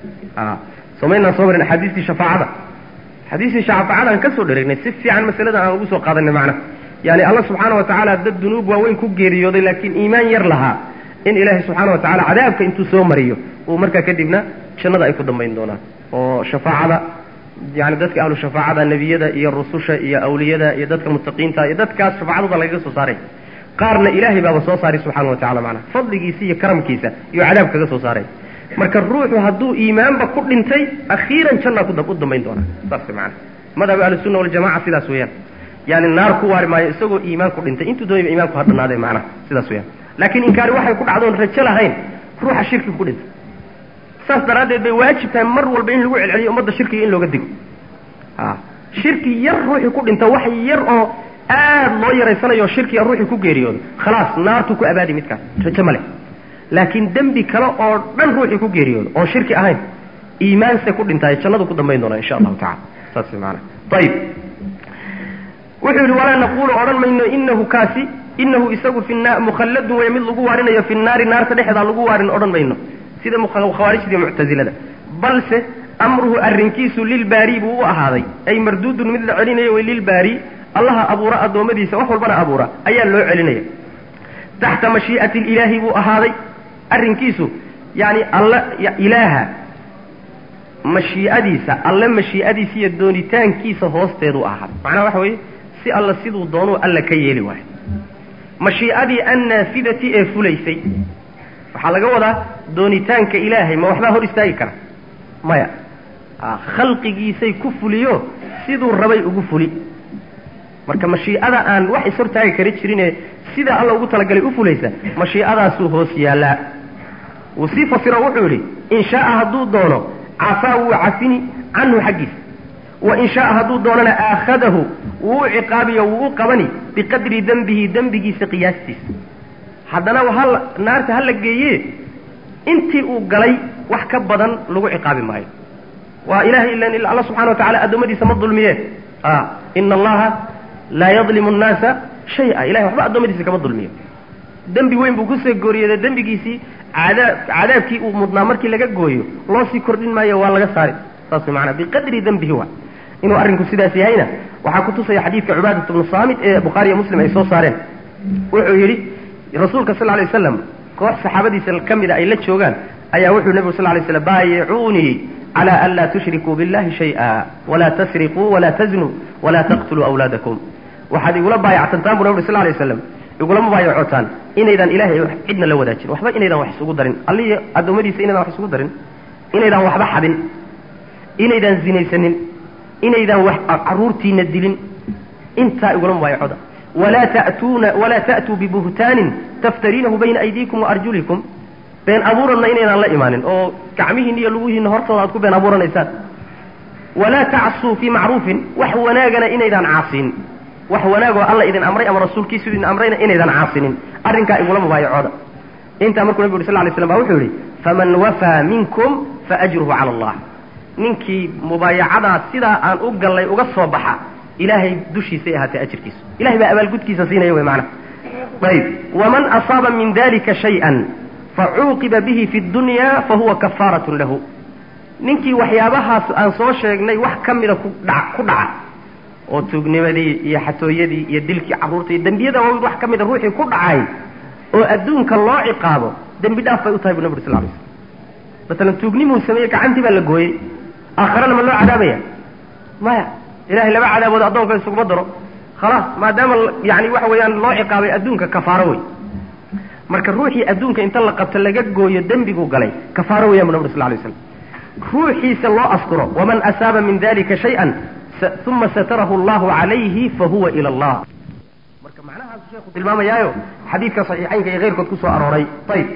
[SPEAKER 1] somaynaan soo marin axaadiistii shafaacada xadiistii shafaacadaan ka soo dhereegnay si fiican masaladan aan ugu soo qaadanay macnaha yani alla subxaana wa tacaala dad dunuub waaweyn ku geeriyooday laakiin iimaan yar lahaa in ilaahay subxaana wa tacala cadaabka intuu soo mariyo uu markaa kadibna jannada ay ku dambayn doonaan oo shafaacada yani dadka ahlu shafaacada nebiyada iyo rususha iyo awliyada iyo dadka mutaqiinta iyo dadkaas shafaacadooda lagaga soo saaray qaarna ilaahay baaba soo saaray subxana wa tacala macnaha fadligiisa iyo karamkiisa iyo cadaab kaga soo saaray marka ruuxu hadduu iimaanba ku dhintay akhiiran jannaa ku dambayn doonaa saas maana madhab ahlusunna waljamaca sidaas weeyaan yani naar ku waari maayo isagoo iimaan ku dhintay intuu doonayba iimaanku ha dhanaadee macnaha sidaas weyaan laakiin inkaari waxay ku dhacdoon rajo lahayn ruuxa shirki ku dhintay saas daraaddeed bay waajib tahay mar walba in lagu celceliyo ummadda shirkiga in looga digo a shirki yar ruuxii ku dhinta wax yar oo aad loo yaraysanayo shirkiga ruuxii ku geeriyoodo khalaas naartu ku abaadi midkaas rajo ma leh laakiin dembi kale oo dhan ruuxii ku geeriyoodo oon shirki ahayn iimaanse ku dhintaayo jannadu ku dambayn doonaa insha allahu tacala saas maana ayib wuxuu yidhi walaa naqulu odhan mayno inahu kaasi inahu isagu fi na mukhalladun way mid lagu waarinayo fi naari naarta dhexdaa lagu waarin odhan mayno sida khawaarijda muctazilada balse amruhu arrinkiisu lilbaari buu u ahaaday ay marduudun mid la celinayo way lilbaari allaha abuura addoommadiisa wax walbana abuura ayaa loo celinaya taxta mashii'ati ilaahi buu ahaaday arrinkiisu yani alla ilaaha mashii'adiisa alle mashii'adiisa iyo doonitaankiisa hoosteedu ahaaday macnaha waxa weeye si alla siduu doonuu alla ka yeeli waayo mashii'adii annaafidati ee fulaysay waxaa laga wadaa doonitaanka ilaahay ma waxbaa hor istaagi kara maya khalqigiisay ku fuliyo siduu rabay ugu fuli marka mashii'ada aan wax ishortaagi kara jirine sidaa alla ugu talagalay u fulaysa mashii'adaasuu hoos yaallaa wuu sii fasiro wuxuu yidhi in shaaa hadduu doono cafaa wuu cafini canhu xaggiisa wa in shaaa hadduu doonana aakhadahu wuu u ciqaabiyo wuu u qabani biqadri dembihi dembigiisa qiyaastiisa haddana hal naarta hala geeye intii uu galay wax ka badan lagu ciqaabi maayo waa ilahay ilan alla subxana wa tacala addoommadiisa ma dulmiye ina allaha laa yadlimu nnaasa shaya ilahay waxba addoommadiisa kama dulmiyo dembi weyn buu kusoo gooriyooda dembigiisii cadaab cadaabkii uu mudnaa markii laga gooyo loo sii kordhin maayo waa laga saari saas maanaa biqadri dembihi wa inuu arrinku sidaas yahayna waxaa kutusaya xadiidka cubaadat bnu saamit ee bukhaari iyo muslim ay soo saareen wuxuu yidhi rasuulka sal lay waslam koox saxaabadiisa ka mida ay la joogaan ayaa wuxuu nebigu sal lay slam baayicuunii cala an laa tushrikuu billahi shay'a walaa tasriquu walaa taznuu walaa taqtuluu awlaadakum waxaad igula baayactantaan bu nabig sal lay waslam igulama baayacotaan inaydaan ilahay cidna la wadaajin waxba inaydaan wax isugu darin allihii addoommadiisa inaydaan wax isugu darin inaydaan waxba xadin inaydaan zinaysanin inaydaan wax carruurtiina dilin intaa igulama baayacooda walaa ta'tuuna walaa ta'tuu bibuhtaanin taftariinahu bayna aydiikum wa arjulikum been abuuranna inaydaan la imaanin oo gacmihiinna iyo lugihiinna hortooda aad ku been abuuranaysaan walaa tacsuu fii macruufin wax wanaagana inaydaan caasiin wax wanaagoo alla idin amray ama rasuulkiisu idin amrayna inaydaan caasinin arrinkaa igula mubaayacooda intaa markuu nabigu uri sal lay slam ba wuxuu yidhi faman wafaa minkum faajruhu cala allah ninkii mubaayacadaa sidaa aan u gallay uga soo baxa ilaahay dushiisay ahaatee ajirkiisu ilahay baa abaalgudkiisa siinaya wey macnaha ayb waman asaaba min dalika shay-an facuuqiba bihi fi dunya fahuwa kafaaratun lahu ninkii waxyaabahaas aan soo sheegnay wax ka mida ku dha ku dhaca oo tuugnimadii iyo xatooyadii iyo dilkii carruurta iyo dembiyada waaweyn wax ka mida ruuxii ku dhacay oo adduunka loo ciqaabo dembi dhaaf bay u tahay bu nabi uri sal lay slam masalan tuugnimuu sameeyey gacantii baa la gooyey aakharana ma loo cadaabaya maya ilahay laba cadaabood addoonka isuguma daro khalaas maadaama yani waxa weeyaan loo ciqaabay adduunka kafaaro wey marka ruuxii adduunka inta la qabto laga gooyo dembigu galay kafaaro weyan bu nabri sal lay slam ruuxiisa loo askuro waman asaaba min dalika shay-an uma satarahu allahu calayhi fahuwa ila allah marka macnahaas sheekhu tilmaamayaayo xadiidka saxiixaynka iyo keyrkood kusoo arooray ayib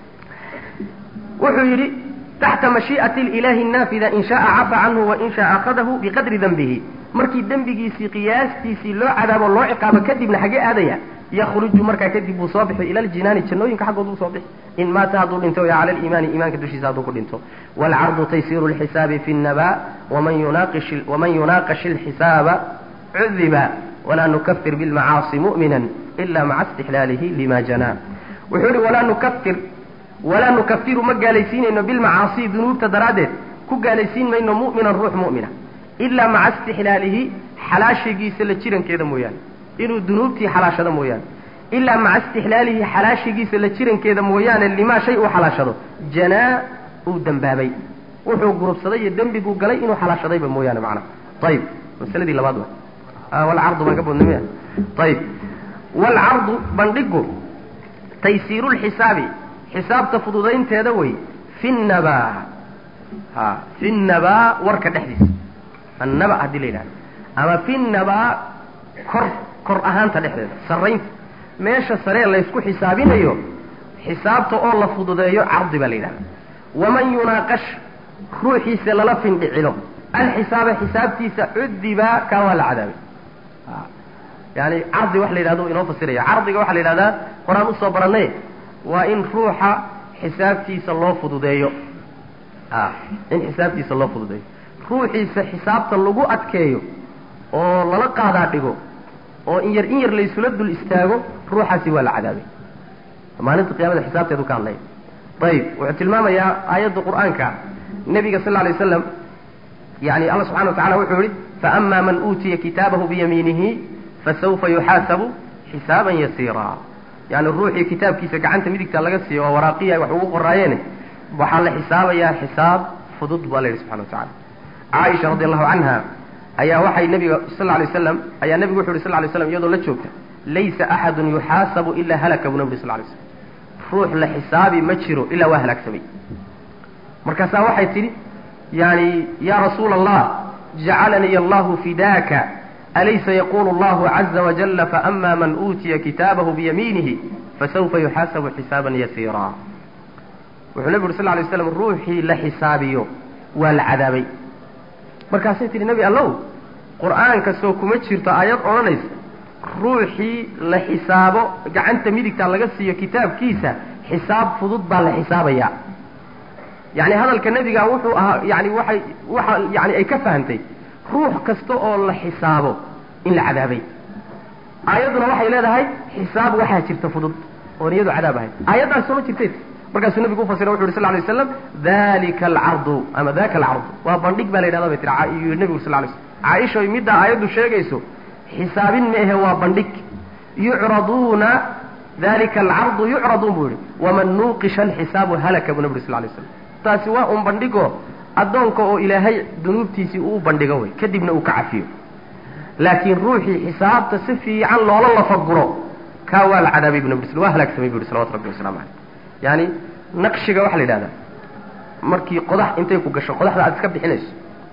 [SPEAKER 1] wuxuu yidhi taxta mashii'ati lilahi naafida in shaaa cafa canhu wain shaa akhadahu biqadri denbihi markii dembigiisii qiyaastiisii loo cadaabo loo ciqaabo kadibna xagee aadaya yakruju markaa kadib buu soo bixi ila ljinaani jannooyinka xaggood buu soo bixi in maata hadduu dhinto ya cala aliimaani iimaanka dushiisa hadduu ku dhinto waalcardu taysiiru lxisaabi fi nnaba waman yunaqish waman yunaaqash alxisaaba cudiba walaa nukafir bilmacaasi mu'mina ila maca istixlaalihi lima janaa wuxuu yihi walaa nukafir walaa nukafiru ma gaalaysiinayno bilmacaasi dunuubta daraaddeed ku gaalaysiin mayno mu'minan ruux mu'mina ilaa maca istixlaalihi xalaashigiisa la jirankeeda mooyaane inuu dunuubtii xalaashado mooyaane ilaa maca istixlaalihi xalaashigiisa la jirankeeda mooyaane limaa shay uu xalaashado janaa uu dembaabay wuxuu gurubsaday iyo dembiguu galay inuu xalaashadayba mooyaane macnaha ayib masaladii labaad wa walcardu baan ka bodnay ayib walcardu bandhigu taysiiru lxisaabi xisaabta fududaynteeda wey fi nnaba ha fi nnaba warka dhexdiisa annaba haddii la yidhahdo ama fi nnaba kor kor ahaanta dhexdeeda sarraynta meesha saree laysku xisaabinayo xisaabta oo la fududeeyo cardi baa la yidhahda waman yunaaqash ruuxiisa lala findhicilo alxisaaba xisaabtiisa cudiba kaa waa la cadaabay yani cardi wax la yidhahdo inoo fasiraya cardiga waxaa la yidhahdaa horaan usoo barannay waa in ruuxa xisaabtiisa loo fududeeyo in xisaabtiisa loo fududeeyo ruuxiisa xisaabta lagu adkeeyo oo lala qaadaa dhigo oo in yar in yar laysula dul istaago ruuxaasi waa la cadaabay maalinta qiyamada xisaabteedu ka hadlaya ayib wuxuu tilmaamayaa aayadda qur'aanka nebiga sal lla alay waslam yani alla subxana wa tacala wuxuu yihi faama man uutiya kitaabahu biyamiinihi fasawfa yuxaasabu xisaaban yasiira yani ruuxii kitaabkiisa gacanta midigta laga siiyo oo waraaqiya wax ugu qoraayeene waxaa la xisaabayaa xisaab fudud baa la yidhi subxana wa tacala caaisha radi allahu canha ayaa waxay nabiga sal lla alay waslam ayaa nebigu wuxu yhi sal lla lay slam iyadoo la joogta laysa axadun yuxaasabu ilaa halaka buu nabi sal lay slam ruux la xisaabi ma jiro ilaa waa halaagsamay markaasaa waxay tidhi yani ya rasuula allah jacalanii allahu fidaaka alaysa yaqulu allahu caza wajala faama man uutiya kitaabahu biyamiinihi fasawfa yuxaasabu xisaaban yasiira wuxuu nebigu uri sal lay slam ruuxii la xisaabiyo waa la cadaabay markaasay tihi nebi allow qur'aanka soo kuma jirto aayad odhanaysa ruuxii la xisaabo gacanta midigta laga siiyo kitaabkiisa xisaab fudud baa la xisaabayaa yani hadalka nebiga wuxuu ahaa yani waxay waxa yani ay ka fahamtay ruux kasta oo la xisaabo in la cadaabay aayadduna waxay leedahay xisaab waxaa jirta fudud oon iyadu cadaab ahayd aayaddaas sooma jirtay markaasuu nabigu ufasira wuxu yhi sal lay waslam dalika alcardu ama daka alcardu waa bandhig baa la yidhahda bay tiri yii nebigu sal lay slam caaisha middaa aayaddu sheegayso xisaabin ma ahe waa bandhig yucraduuna dalika alcardu yucraduun buu yihi waman nuuqisha alxisaabu halaka buu nabi sal lay slam taasi waa un bandhigo addoonka oo ilaahay dunuubtiisii uu bandhigo wey kadibna uu ka cafiyo laakiin ruuxii xisaabta si fiican loola lafaguro kaa waa la cadaabay bu nabi sl waa halaagsamay bu yihi salawatu rabbi waslamu caleyh yani naqshiga waxaa la yidhahdaa markii qodax intay ku gasho qodaxda aad iska bixinayso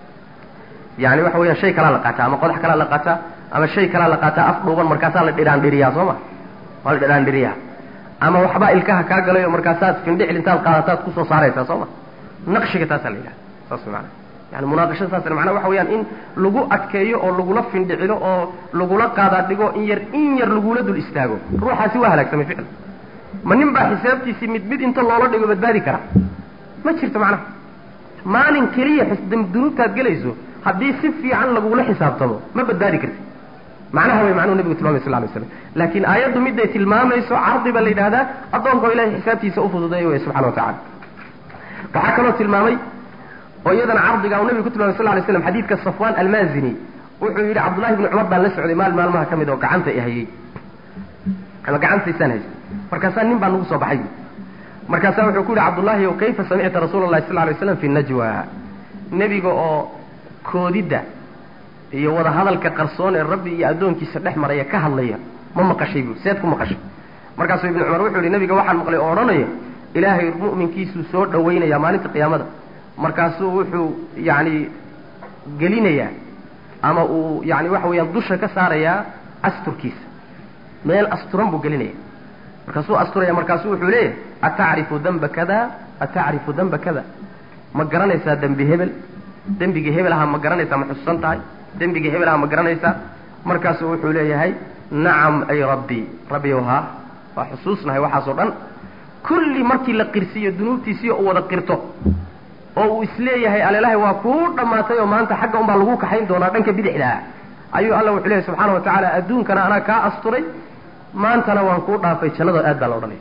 [SPEAKER 1] yani waxa weeyaan shay kalaa la qaataa ama qodax kalaa la qaataa ama shay kalaa la qaataa af dhuuban markaasaa la dhiraandhiriyaa soo ma waa la dhiraandhiriyaa ama waxbaa ilkaha kaa galayo markaasaad findhicil intaad qaadataad kusoo saaraysaa soo ma naqshiga taasaa la yidhahda saas maana yani munaaqashada saas macnaa waxa weeyaan in lagu adkeeyo oo lagula findhicilo oo lagula qaadaa dhigo in yar in yar lagula dul istaago ruuxaasi waa halaagsamay ficil ma nin baa xisaabtiisii mid mid inta loola dhigo badbaadi kara ma jirto macnaha maalin keliya dunuubtaad gelayso haddii si fiican lagula xisaabtamo ma badbaadi karti macnaha way macnuhu nebigu tilmamay sal lay slam laakiin aayaddu miday tilmaamayso cardi baa la yidhahdaa addoonka oo ilahay xisaabtiisa ufududeeya wey subxana wa tacala waxaa kaloo tilmaamay oo iyadana cardiga uu nebigu ku tilmamay sal lay slam xadiidka safwan almazini
[SPEAKER 2] wuxuu yidhi cabdullahi ibni cumar baan la socday maal maalmaha ka mid oo gacanta i hayey ama gacantaysaan haystay markaasaa nin baa nagu soo baxay markaasaa wuxuu ku yidhi cabdullaahi o kayfa samicta rasuula llahi sal ly slam fi najwa nebiga oo koodidda iyo wada hadalka qarsoon ee rabbi iyo addoonkiisa dhex maraya ka hadlaya ma maqashay bu seed ku maqashay markaasuu ibnu cumar wuxuu yihi nabiga waxaan maqlay oo odhanaya ilaahay mu'minkiisuu soo dhawaynaya maalinta qiyaamada markaasuu wuxuu yacni gelinayaa ama uu yani waxa weeyaan dusha ka saarayaa asturkiisa meel asturan buu gelinaya markaasuu asturaya markaasuu wuxuu leeyahay atacrifu damba kada atacrifu damba kada ma garanaysaa dembi hebel dembigii hebel aha ma garanaysaa ma xusuusan tahay dembigii hebel aha ma garanaysaa markaasuu wuxuu leeyahay nacam ay rabbi rabbiyow haa waa xusuusnahay waxaasoo dhan kulli markii la qirsiiyo dunuubtiisii uu wada qirto oo uu isleeyahay alelahay waa kuu dhammaatay oo maanta xagga unbaa lagu kaxayn doonaa dhanka bidixdaa ayuu alla wuxuu leeyahy subxaana wa tacaala adduunkana anaa kaa asturay maantana waan kuu dhaafay jannada aad baa la odhanaya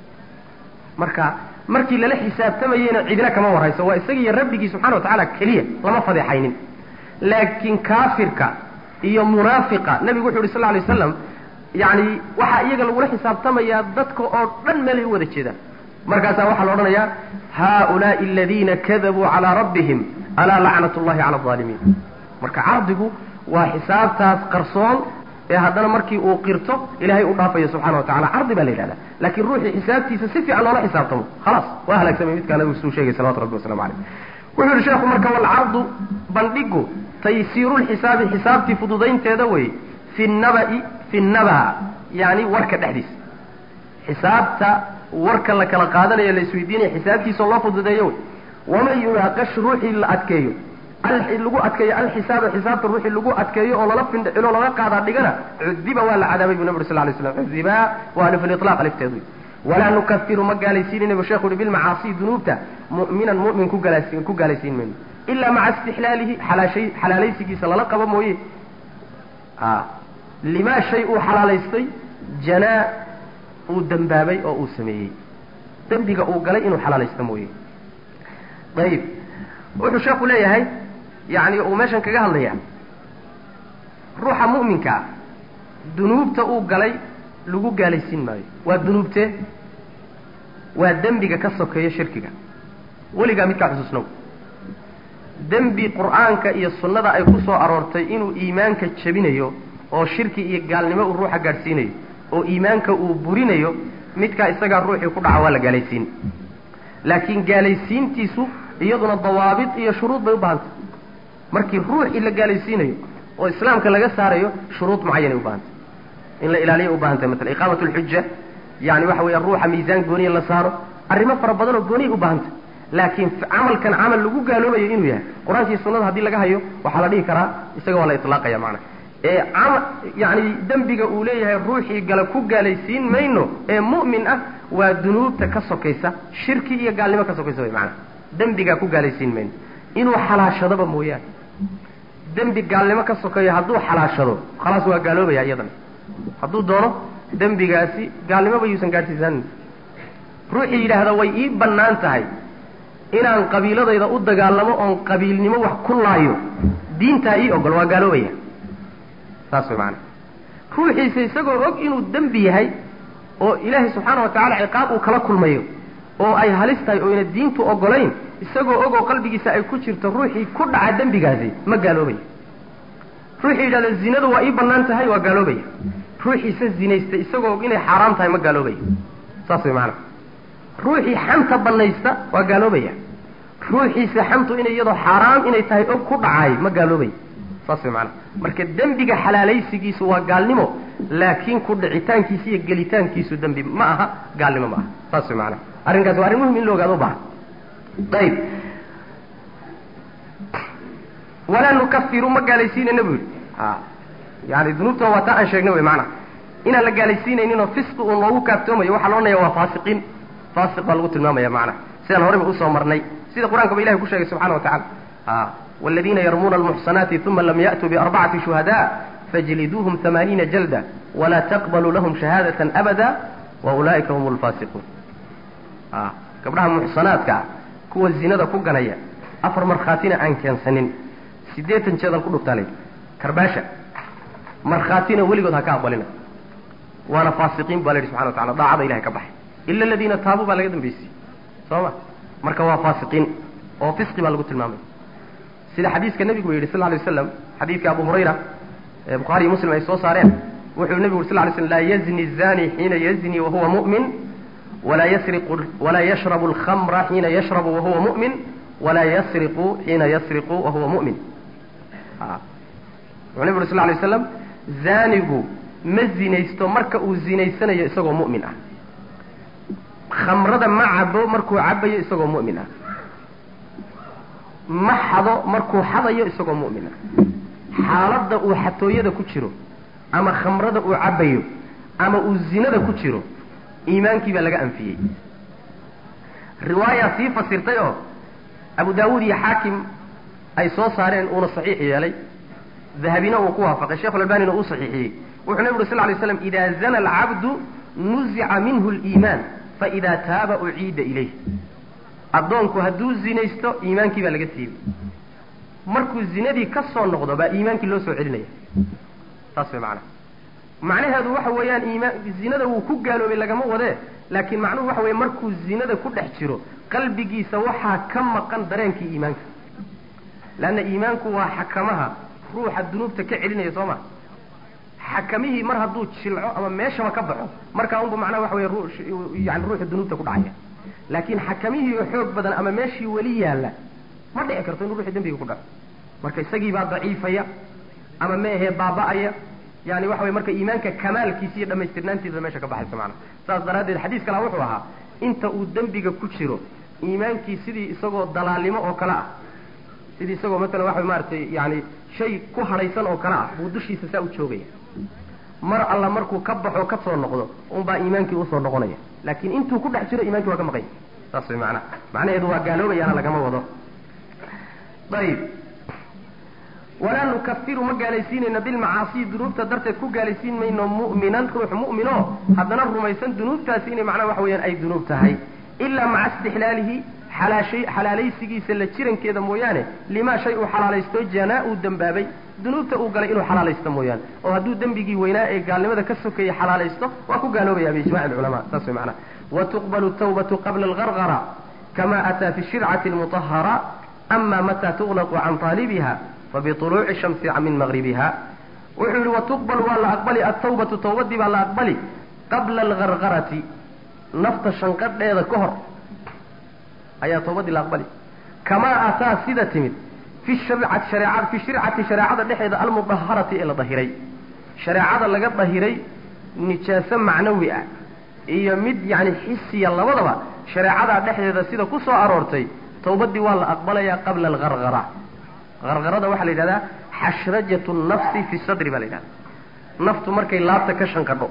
[SPEAKER 2] marka markii lala xisaabtamayeyna cidina kama warhayso waa isagiiyo rabbigii subxana wa tacaala keliya lama fadeexaynin laakiin kaafirka iyo munaafiqa nebigu wuxu yhi sal lla lay waslam yacni waxaa iyaga lagula xisaabtamayaa dadka oo dhan meelay u wada jeedaan markaasaa waxaa la odhanayaa haaulaai aladiina kadabuu calaa rabbihim alaa lacnat llahi cala alaalimiin marka cardigu waa xisaabtaas qarsoon ee haddana markii uu qirto ilaahay u dhaafayo subxana wa tacala cardi baa la yidhahda laakiin ruuxii xisaabtiisa si fiican loola xisaabtamo khalaas waa halaagsamay midkaa nabigu suu sheegay salawatu rabbi waslamu caleyh wuxuu yihi sheekhu marka walcardu bandhigu taysiirulxisaabi xisaabtii fududaynteeda wey fi nabai fi naba yani warka dhexdiisa xisaabta warka la kala qaadanayo la isweydiinaya xisaabtiisa loo fududeeyo wey waman yunaaqash ruuxii la adkeeyo lagu adkeeyo alxisaaba xisaabta ruuxii lagu adkeeyo oo lala findhicilo laga qaadaa dhigana cudiba waa la cadaabay bu nabig sal lay slam cudiba waa alif litlaq alifteedu walaa nukafiru ma gaalaysiinayna bu sheekhu uhi bilmacaasi dunuubta mu'minan mu'min ku gaalasi ku gaalaysiin mayno ilaa maca istixlaalihi xalaashay xalaalaysigiisa lala qabo mooye a limaa shay uu xalaalaystay janaa uu dembaabay oo uu sameeyey dembiga uu galay inuu xalaalaysto mooye ayib wuxuu sheeku leeyahay yani uu meeshan kaga hadlaya ruuxa mu'minkaa dunuubta uu galay lagu gaalaysiin maayo waa dunuubtee waa dembiga ka sokeeyo shirkiga weligaa midkaa xusuusnow dembi qur'aanka iyo sunnada ay ku soo aroortay inuu iimaanka jebinayo oo shirki iyo gaalnimo uu ruuxa gaadhsiinayo oo iimaanka uu burinayo midkaa isagaa ruuxii ku dhaca waa la gaalaysiin laakiin gaalaysiintiisu iyaduna dawaabit iyo shuruud bay u baahantay markii ruuxii la gaalaysiinayo oo islaamka laga saarayo shuruud mucayanay u baahantay in la ilaaliya u baahantay maala iqaamat lxuja yani waxa weya ruuxa miisaan gooniya la saaro arrimo fara badan oo gooniya u baahantay laakiin camalkan camal lagu gaaloobayo inuu yahay qur-aankii sunnada haddii laga hayo waxaa la dhihi karaa isaga waa la ilaaqaya macana ee ama yani dembiga uu leeyahay ruuxii gala ku gaalaysiin mayno ee mu'min ah waa dunuubta ka sokaysa shirki iyo gaalnimo ka sokaysa way macanaa dembigaa ku gaalaysiin mayno inuu xalaashadaba mooyaane dembi gaalnimo ka sokeeyo hadduu xalaashado khalaas waa gaaloobaya iyadana hadduu doono dembigaasi gaalnimoba yuusan gaadhsiisaanin ruuxii yidhaahda way ii bannaan tahay inaan qabiiladayda u dagaalamo oon qabiilnimo wax ku laayo diintaa ii ogol waa gaaloobaya saas way macanaa ruuxiisa isagoo og inuu dembi yahay oo ilaahay subxaana wa tacala ciqaab uu kala kulmayo oo ay halis tahay oo ina diintu ogolayn isagoo ogoo qalbigiisa ay ku jirto ruuxii ku dhaca dembigaasi ma gaaloobaya ruuxii yidhahda zinadu waa ii bannaan tahay waa gaaloobaya ruuxiisa zinaysta isagoo og inay xaaraam tahay ma gaaloobaya saas way macanaa ruuxii xanta bannaysta waa gaaloobaya ruuxiisa xantu inay iyadoo xaaraam inay tahay og ku dhacaay ma gaaloobaya saas way macanaa marka dembiga xalaalaysigiisu waa gaalnimo laakiin ku dhicitaankiisa iyo gelitaankiisu dembi ma aha gaalnimo ma aha saas way macanaa arrinkaas waa arrin muhim in la ogaado u baahan ayib walaa nukafiru ma gaalaysiinayna bu yidhi a yani dunuubta waa taa aan sheegnay wey maanaa inaan la gaalaysiinayninoo fisqi uu noogu kaaftoomayo waxaa loodhanaya waa faasiqiin faasiq baa lagu tilmaamaya macnaha sidaan horeyba usoo marnay sida qur-aanka ba ilahi ku sheegay subxana wa tacala a waladiina yarmuuna almuxsanaati uma lam ya'tuu biarbacati shuhada fajliduuhum hamaaniina jalda walaa taqbaluu lahum shahaadatan abada wa ulaa'ika hum lfaasiquun a gabdhaha muxsanaadka ah kuwa zinada ku ganaya afar markhaatina aan keensanin siddeetan jeedal ku dhuftaa layidhi karbaasha markhaatina weligood ha ka aqbalina waana faasiqiin baa la yidhi subxana wa tacala daacada ilahay ka baxay ila aladiina taabuu baa laga dambeysiyey soo ma marka waa faasiqiin oo fisqi baa lagu tilmaamay sida xadiiska nebigu yidhi sal lay waslam xadiidka abu hurayra ee bukhaari iyo muslim ay soo saareen wuxuu nebigu yuri sl lay slm laa yazni zani xiina yazni wahuwa mu'min walaa yasriqu walaa yashrabu alkhamra xiina yashrabu wahuwa mu'min walaa yasriqu xiina yasriqu wahuwa mu'min wuxuu nebigu yuri sl lay waslam zaanigu ma zinaysto marka uu zinaysanayo isagoo mu'min ah khamrada ma cabo markuu cabayo isagoo mu'min ah ma xado markuu xadayo isagoo mu'min ah xaaladda uu xatooyada ku jiro ama khamrada uu cabayo ama uu zinada ku jiro iimaankii baa laga anfiyey riwaaya sii fasirtay oo abu daawuud iyo xaakim ay soo saareen uuna saxiix yeelay dahabina uu ku waafaqay sheekhu albanina uu saxiixiyey wuxuu nebi uri sl lay slam ida zana alcabdu nuzica minhu liimaan faida taaba uciida ilayh addoonku hadduu zinaysto iimaankii baa laga siibay markuu zinadii ka soo noqdo baa iimaankii loo soo celinaya saas way macnaha macnaheedu waxa weeyaan iimaan zinada wuu ku gaaloobay lagama wadee laakiin macnuhu waxa weeye markuu zinada ku dhex jiro qalbigiisa waxaa ka maqan dareenkii iimaanka leanna iimaanku waa xakamaha ruuxa dunuubta ka celinaya soo ma xakamihii mar hadduu jilco ama meeshaba ka baxo markaa unba macnaha waxa weye yani ruuxu dunuubta ku dhacaya laakiin xakamihii oo xoog badan ama meeshii weli yaalla ma dhici karto inuu ruuxu dembiga ku dhaco marka isagiibaa daciifaya ama ma ahee baaba'aya yani waxa weye marka iimaanka kamaalkiisa iyo dhamaystirnaantiisa meesha ka baxaysa macnaha saas daraaddeed xadiis kalaa wuxuu ahaa inta uu dembiga ku jiro iimaankii sidii isagoo dalaalnimo oo kale ah sidii isagoo matalan waxa maaratay yani shay ku hadhaysan oo kale ah buu dushiisa saa u joogaya mar alla markuu ka baxo ka soo noqdo unbaa iimaankii usoo noqonaya laakiin intuu ku dhex jiro iimankii waa ka maqanya saas way macnaha macnaheedu waa gaaloobayaana lagama wado ayib walaa nukafiru ma gaalaysiinayno bilmacaasiyi dunuubta darteed ku gaalaysiin mayno mu'minan ruux mu'mino haddana rumaysan dunuubtaasi inay macnaha waxa weeyaan ay dunuub tahay ilaa maca istixlaalihi xalaashay xalaalaysigiisa la jirankeeda mooyaane limaa shay uu xalaalaysto janaa uu dembaabay dunuubta uu galay inuu xalaalaysto mooyaane oo hadduu dembigii weynaa ee gaalnimada ka sokeeyey xalaalaysto waa ku gaaloobaya biijmaci alculamaa saas way macnaha watuqbalu tawbatu qabla algargara kama ataa fi shircati almutahara ama mataa tuqlaqu can taalibiha fabiطuluuci shamsi min maqribiha wuxuu yihi watuqbal waa la aqbali atawbatu tawbadii baa la aqbali qabla algargarati nafta shanqadheeda ka hor ayaa tawbadii la aqbali kamaa ataa sida timid fi sharcati shareecada fi shircati shareecada dhexeeda almudaharati ee la dahiray shareecada laga dahiray nijaaso macnawi ah iyo mid yani xisiya labadaba shareecada dhexdeeda sida ku soo aroortay tawbadii waa la aqbalayaa qabla algargara gargarada waxaa la yidhahdaa xashrajatu nafsi fi sadri baa la yidhahda naftu markay laabta ka shanqadho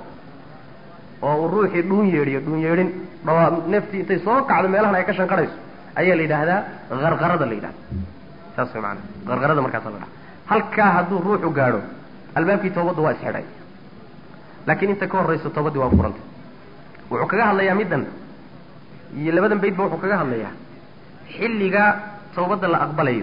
[SPEAKER 2] oo uu ruuxii dhuun yeedhiyo dhuun yeedhin dhawaa naftii intay soo kacdo meelahan ay ka shanqadhayso ayaa la yidhaahdaa gargarada la yidhahda saas way maanaa gargarada markaasa la dhaha halkaa hadduu ruuxu gaadho albaabkii tawbadda waa isxidhay laakiin inta ka horrayso tawbaddii waa furantay wuxuu kaga hadlayaa middan iyo labadan baydba wuxuu kaga hadlayaa xilliga tawbadda la aqbalayo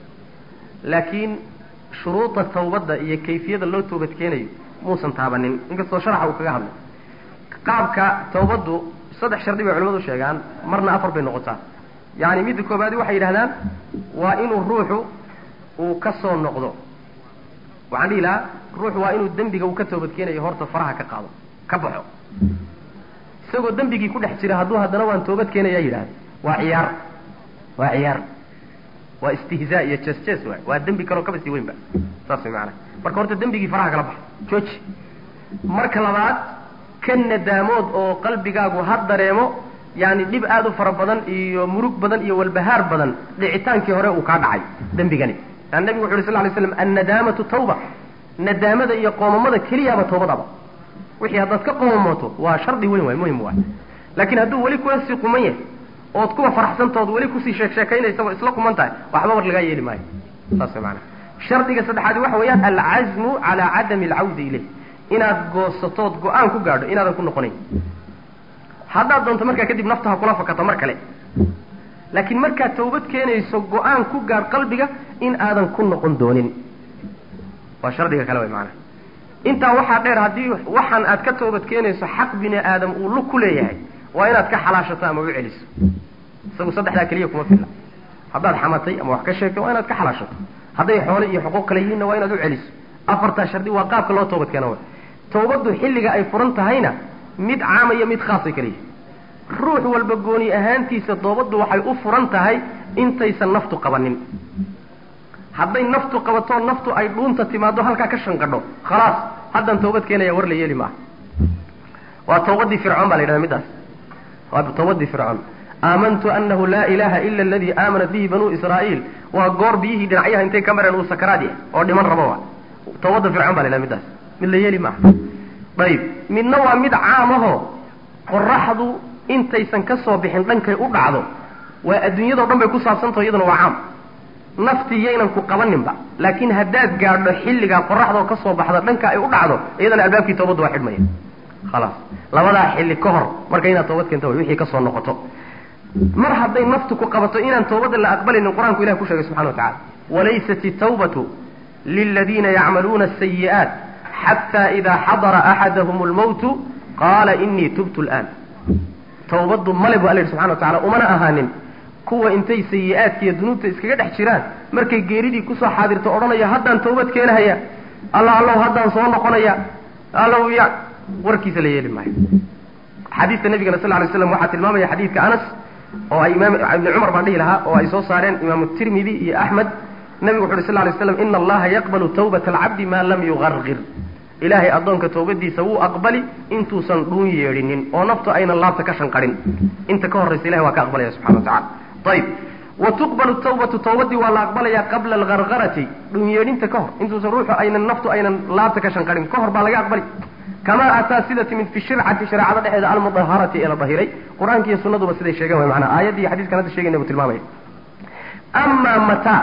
[SPEAKER 2] laakiin shuruuda tawbadda iyo kayfiyada loo toobad keenayo muusan taabanin inkastoo sharaxa uu kaga hadlay qaabka tawbaddu saddex shardi bay culimadu sheegaan marna afar bay noqotaa yacni midda koobaadi waxay yidhahdaan waa inuu ruuxu uu ka soo noqdo waxaan dhihi lahaa ruuxu waa inuu dembiga uu ka toobad keenayo horta faraha ka qaado ka baxo isagoo dembigii ku dhex jira hadduu haddana waan toobad keenayaa yidhahda waa ciyaar waa ciyaar waa istihzaa iyo jes jes waay waa dembi kaloo kaba sii weynba saas way maanaa marka horta dembigii faraha kala baxo jooji marka labaad ka nadaamood oo qalbigaagu ha dareemo yani dhib aada u fara badan iyo murug badan iyo walbahaar badan dhicitaankii hore uu kaa dhacay dembigani an nabigu wuxu yhi sal lay slam annadaamatu tawba nadaamada iyo qoomamada keliyaaba tawbadaba wixii haddaad ka qoomamooto waa shardi weyn waay muhim waay laakiin hadduu weli kula sii quman yahay ood kuwa faraxsantood weli kusii sheek sheekaynaysa oo isla quman tahay waxba war lagaa yeeli maayo saas way maanaa shardiga saddexaadi waxa weeyaan alcazmu calaa cadami alcawdi ilayh inaad goosatood go-aan ku gaadho inaadan ku noqonayn haddaad doonto markaa kadib nafta ha kula fakato mar kale laakiin markaad tawbad keenayso go-aan ku gaadh qalbiga in aadan ku noqon doonin waa shardiga kale way macanaa intaa waxaa dheer haddii waxaan aad ka toobad keenayso xaq bini aadam uu lug ku leeyahay waa inaad ka xalaashato ama u celiso isagu saddexdaa keliya kuma filla haddaad xamatay ama wax ka sheegtay waa inaad ka xalaashato hadday xoole iyo xuquuq kale yihiinna waa inaad u celiso afartaa shardi waa qaabka loo toobad keena way tawbaddu xilliga ay furan tahayna mid caama iyo mid khaasay kala yihin ruux walba gooni ahaantiisa toobaddu waxay u furan tahay intaysan naftu qabanin hadday naftu qabatoo naftu ay dhuunta timaado halkaa ka shanqadho khalaas haddaan toobad keenaya war la yeeli maaha waa tawbadii fircoon baa la yidhahda middaas waa tawbadii fircoon aamantu anahu laa ilaha ila aladii aamanat bihi banuu israa'iil waa goor biyihii dhinacyaha intay ka mareen uu sakaraad yahay oo dhiman rabo wa tawbadda fircoon ba la yidhahda middaas mid la yeeli maaha ayib midna waa mid caamahoo qoraxdu intaysan ka soo bixin dhankay u dhacdo waa adduunyadao dhan bay ku saabsantaho iyaduna waa caam nafti yaynan ku qabaninba laakiin haddaad gaadho xilligaa qoraxdoo ka soo baxda dhanka ay u dhacdo iyadana albaabkii toobaddu waa xidhmaya khalaas labadaa xilli ka hor marka inaad toobad keento way wixii ka soo noqoto mar hadday naftu ku qabato inaan toobadda la aqbalaynin qur-aanku ilahi ku sheegay subxana wa tacala walaysat itawbatu liladiina yacmaluuna asayi'aat xataa idaa xadara axadahum lmawtu qaala inii tubtu laan tawbaddu male bu alla yidhi subxana wa tacala umana ahaanin kuwa intay sayi-aadka iyo dunuubta iskaga dhex jiraan markay geeridii kusoo xaadirto odhanaya haddaan tawbad keenahaya alla allow haddaan soo noqonaya allow ya warkiisa la yeeli maayo xadiidka nabigana sal lay slam waxaa tilmaamaya xadiidka anas oo ay imaam ibni cumar baan dhihi lahaa oo ay soo saareen imaamu tirmidi iyo axmed nabigu wuxu uhi sal lay slam ina allaha yaqbalu tawbata alcabdi maa lam yugargir ilaahay addoonka tawbadiisa wuu aqbali intuusan dhuun yeedhinin oo naftu aynan laabta ka shanqarin inta ka horraysa ilahay waa ka aqbalaya subxana wa tacala ayib wa tuqbalu tawbatu tawbadii waa la aqbalayaa qabla algargarati dhuun yeedhinta ka hor intuusan ruuxu aynan naftu aynan laabta ka shanqarin ka hor baa laga aqbali kamaa ataa sida timid fi shircati shareecada dhexeeda almudaharati ee la dahiray qur-aanka iyo sunnaduba siday sheegeen way manaa aayaddii iyo xadiskan hadda sheegayna buu tilmaamaya amaa mataa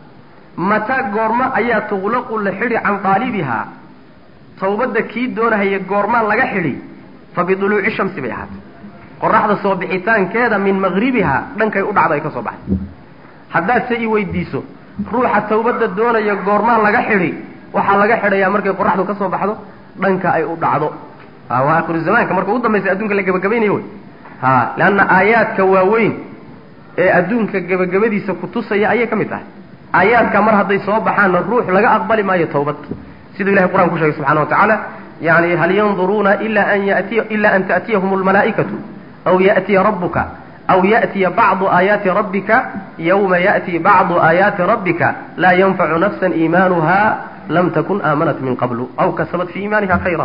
[SPEAKER 2] mataa goormo ayaa tuqlaqu la xidhi can qaalibihaa tawbadda kii doonahaya goormaan laga xidhi fa biduluuci shamsi bay ahaatay qoraxda soo bixitaankeeda min maqribihaa dhankay u dhacdo ay ka soo baxday haddaad se i weydiiso ruuxa tawbadda doonaya goormaan laga xidhi waxaa laga xidhayaa markay qoraxdu ka soo baxdo dhanka ay u dhacdo waa akhiru zamaanka marka ugu dambaysa adduunka la gebagabaynayo wey ha leanna aayaadka waaweyn ee adduunka gebagabadiisa kutusaya ayay ka mid tahay aayaadka mar hadday soo baxaanna ruux laga aqbali maayo tawbad siduu ilahay qur'an ku sheegay subxana wa tacaala yani hal yanduruuna ila an yatiy ila an ta'tiyahum almalaa'ikatu aw ya'tiya rabbuka aw ya'tiya bacdu aayaati rabbika yawma ya'ti bacdu aayaati rabbika laa yanfacu nafsan iimaanuha lam takun aamanat min qablu aw kasabat fii iimaaniha khayra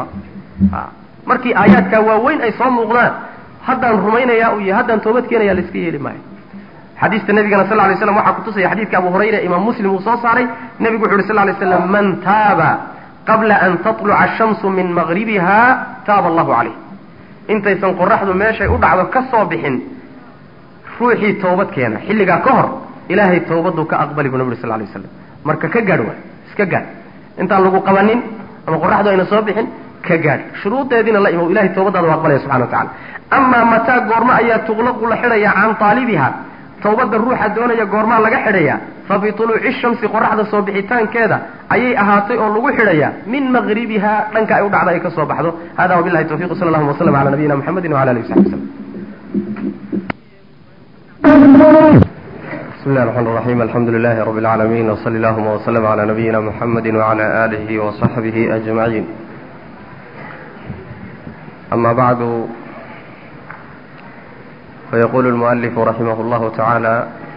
[SPEAKER 2] markii aayaadkaa waaweyn ay soo muuqdaan haddaan rumaynaya iyo haddaan toobad keenaya laiska yeeli maayo xadiista nabigana sal lay slam waxaa kutusaya xadiidka abu hurayra imaam muslim uu soo saaray nebigu wuxu uhi sal lay slam man taaba qabla an tatluca ashamsu min maqribiha taaba allahu calayh intaysan qoraxdu meeshay u dhacdo ka soo bixin ruuxii toobad keena xilligaa ka hor ilaahay tawbaduu ka aqbali buu nabi uri sal lay waslam marka ka gaadh waay iska gaadh intaan lagu qabanin ama qoraxdu ayna soo bixin ka gaadh shuruudeediina la imow ilahay tawbadaada u aqbalaya subxana wa tacala amaa mataa goormo ayaa tuqlaqu la xidhayaa can taalibiha tawbadda ruuxa doonaya goormaa laga xidhayaa fa bituluuci shamsi qoraxda soo bixitaankeeda ayay ahaatay oo lagu xidhayaa min maqribiha dhanka ay u dhacda ay ka soo baxdo hada wabilahi tawfiq sala allahuma waslama cala nabiyina muxamedi wala alihi wasaxbi waslm بسم الله الرحمن الرحيم الحمد لله رب العالمين وصلى اللهم وسلم على نبينا محمد وعلى آله وصحبه أجمعين أما بعد فيقول المؤلف رحمه الله تعالى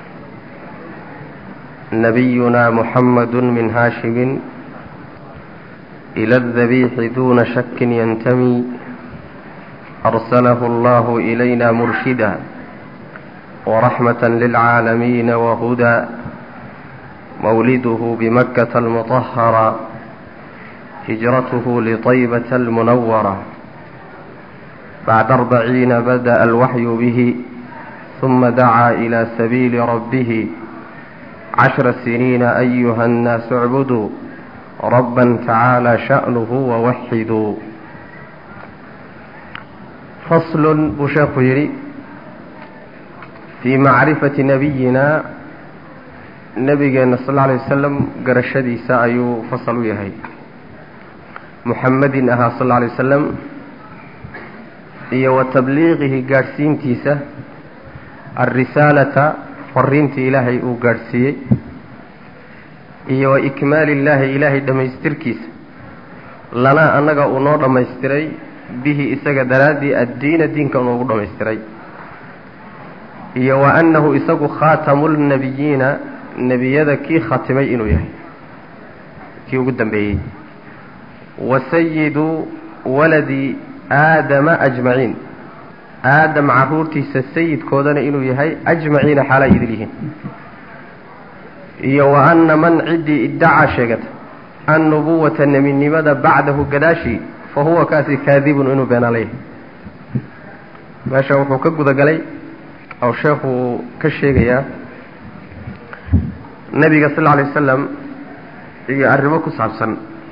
[SPEAKER 2] نبينا محمد من هاشم إلى الذبيح دون شك ينتمي أرسله الله إلينا مرشدا ورحمة للعالمين وهدى مولده بمكة المطهرة هجرته لطيبة المنورة بعد أربعين بدأ الوحي به ثم دعا إلى سبيل ربه عشر سنين أيها الناس اعبدوا ربا تعالى شأنه ووحدوا فصل بشيخ يري في معرفة نبينا nabigeenna sal alla alay wasalam garashadiisa ayuu fasal u yahay muxamedin ahaa sal alla alay wasalam iyo wa tabliiqihi gaadhsiintiisa alrisaalata fariintii ilaahay uu gaadhsiiyey iyo wa ikmaali illaahi ilaahay dhammaystirkiisa lanaa annaga uu noo dhammaystiray bihi isaga daraaddii addiina diinka noogu dhammaystiray iyo wa annahu isagu khaatamu lnabiyiina nebiyada kii khatimay inuu yahay kii ugu dambeeyey wa sayidu waladi aadama ajmaciin aadam carruurtiisa sayidkoodana inuu yahay ajmaciina xaalaa idil yihiin iyo wa anna man ciddii iddacaa sheegata annubuwata nebinimada bacdahu gadaashii fa huwa kaasi kaadibun inuu beenaala yahay meesha wuxuu ka gudagalay oo sheekhu ka sheegayaa nebiga sal alla alay wasalam iyo arrimo ku saabsan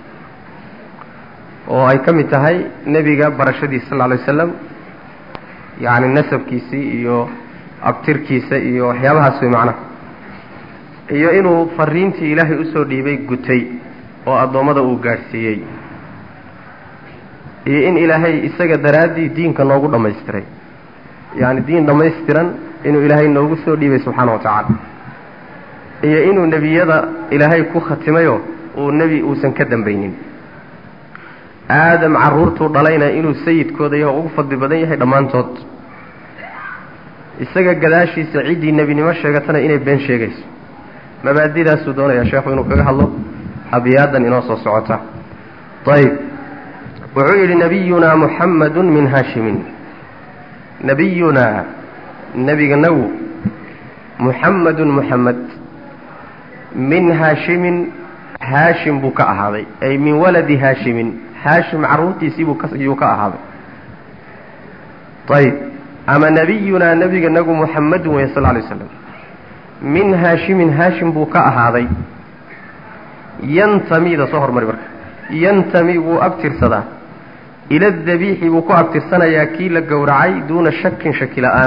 [SPEAKER 2] oo ay ka mid tahay nebiga barashadiisa sal lla alay wasalam yacni nasabkiisii iyo abtirkiisa iyo waxyaabahaas way macnaha iyo inuu fariintii ilaahay usoo dhiibay gutay oo addoommada uu gaadhsiiyey iyo in ilaahay isaga daraaddii diinka noogu dhammaystiray yacni diin dhammaystiran inuu ilaahay noogu soo dhiibay subxaana wa tacaala iyo inuu nebiyada ilaahay ku khatimayo uu nebi uusan ka dambaynin aadam carruurtuu dhalayna inuu sayidkooda yaho ugu fadli badan yahay dhammaantood isaga gadaashiisa ciddii nebinimo sheegatana inay been sheegayso mabaadidaasuu doonayaa sheekhu inuu kaga hadlo abiyaadan inoo soo socota ayb wuxuu yidhi nabiyunaa muxamadun min haashimin nabiyunaa nebiganagu muxamadun muxamed min haashimin haashim buu ka ahaaday ay min waladi haashimin haashim carruurtiisiibuu kayuu ka ahaaday ayb ama nabiyunaa nebiganagu muxamadun wey sal lay slam min haashimin haashim buu ka ahaaday yantamida soo hormari marka yantami wuu abtirsadaa ila dabiixi buu ku abtirsanayaa kii la gowracay duuna shakin shaki la-aan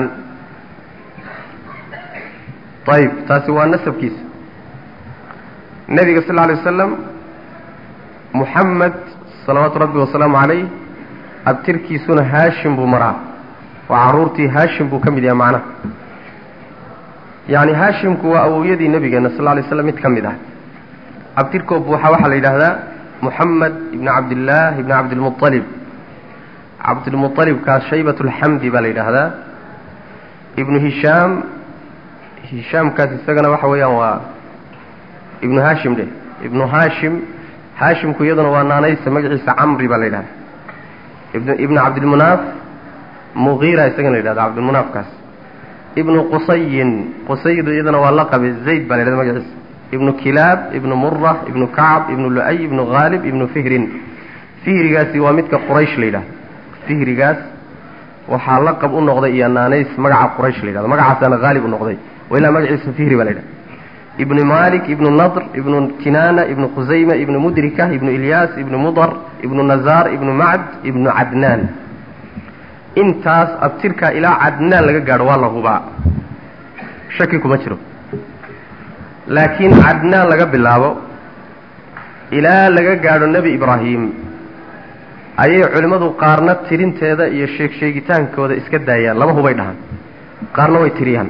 [SPEAKER 2] ayb taasi waa nasabkiisa nebiga sal lla alay wasalam muxamed salawaatu rabbi wasalaamu calayh abtirkiisuna haashim buu maraa waa carruurtii haashim buu ka mid yahay macnaha yacni haashimku waa awowyadii nebigeenna sal lla alay slam mid ka mid ah abtirkoo buuxa waxaa la yidhaahdaa muxamed ibni cabdillaah ibni cabdilmualib cabdilmualibkaas shaybat lxamdi baa la yidhaahdaa ibnu hishaam hishaamkaas isagana waxa weeyaan waa ibnu haashim dheh ibnu haashim haashimku iyaduna waa naanaysa magaciisa camri baa la yidhahda ibn ibnu cabdilmunaaf mugiira isagana la yidhahda cabdilmunaafkaas ibnu qusayin qusaydu iyadana waa laqabe zayd baa la yidhahda magaciisa ibnu kilaab ibnu mura ibnu kacab ibnu lu-ay ibnu haalib ibnu fihrin fihrigaasi waa midka quraysh la yidhahdo fihrigaas waxaa laqab u noqday iyo naanays magaca quraysh la yidhahdo magacaasaana haalib u noqday wa ilaa magaciisa fihri baa la yidhahda ibnu malik ibnu nadr ibnu kinaana ibnu khusayma ibnu mudrika ibnu ilyaas ibnu mudar ibnu nazaar ibnu macd ibnu cadnaan intaas abtirkaa ilaa cadnaan laga gaadho waa la hubaa shaki kuma jiro laakiin cadnaan laga bilaabo ilaa laga gaadho nebi ibraahim ayay culimmadu qaarna tirinteeda iyo sheeg sheegitaankooda iska daayaan laba hubay dhahaan qaarna way tiriyaan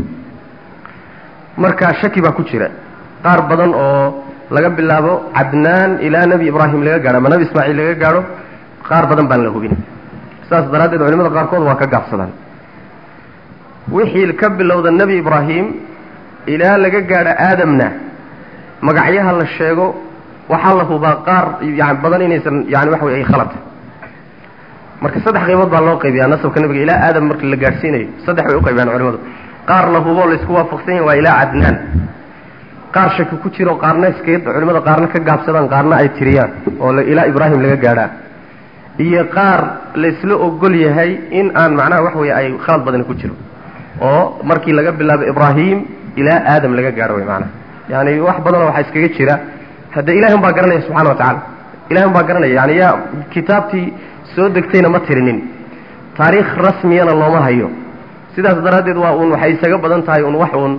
[SPEAKER 2] marka shaki baa ku jira qaar badan oo laga bilaabo cadnaan ilaa nebi ibraahim laga gaadho ama nebi ismaaciil laga gaadho qaar badan baan la hubin saas daraaddeed culimada qaarkood waa ka gaabsadaan wixii ka bilowda nebi ibraahim ilaa laga gaadho aadamna magacyaha la sheego waxaa la hubaa qaar yani badan inaysan yani waxa wey ay khalata marka saddex qaybood baa loo qaybiyaa nasabka nebiga ilaa aadam marka la gaadhsiinayo saddex bay uqaybiyaan culimadu qaar la hubo laysku waafaqsan yahay waa ilaa cadnaan qaar shaki ku jiro qaarna iska culimada qaarna ka gaabsadaan qaarna ay tiriyaan oo ilaa ibraahim laga gaadhaa iyo qaar laysla ogol yahay in aan macnaha wax weeye ay khalad badani ku jiro oo markii laga bilaabo ibraahim ilaa aadam laga gaadho way maanaha yani wax badanoo waxaa iskaga jira hadde ilahi un baa garanaya subxana wa tacala ilahi un baa garanaya yani yaa kitaabtii soo degtayna ma tirinin taariikh rasmiyana looma hayo sidaas daraaddeed waa uun waxay isaga badan tahay un wax uun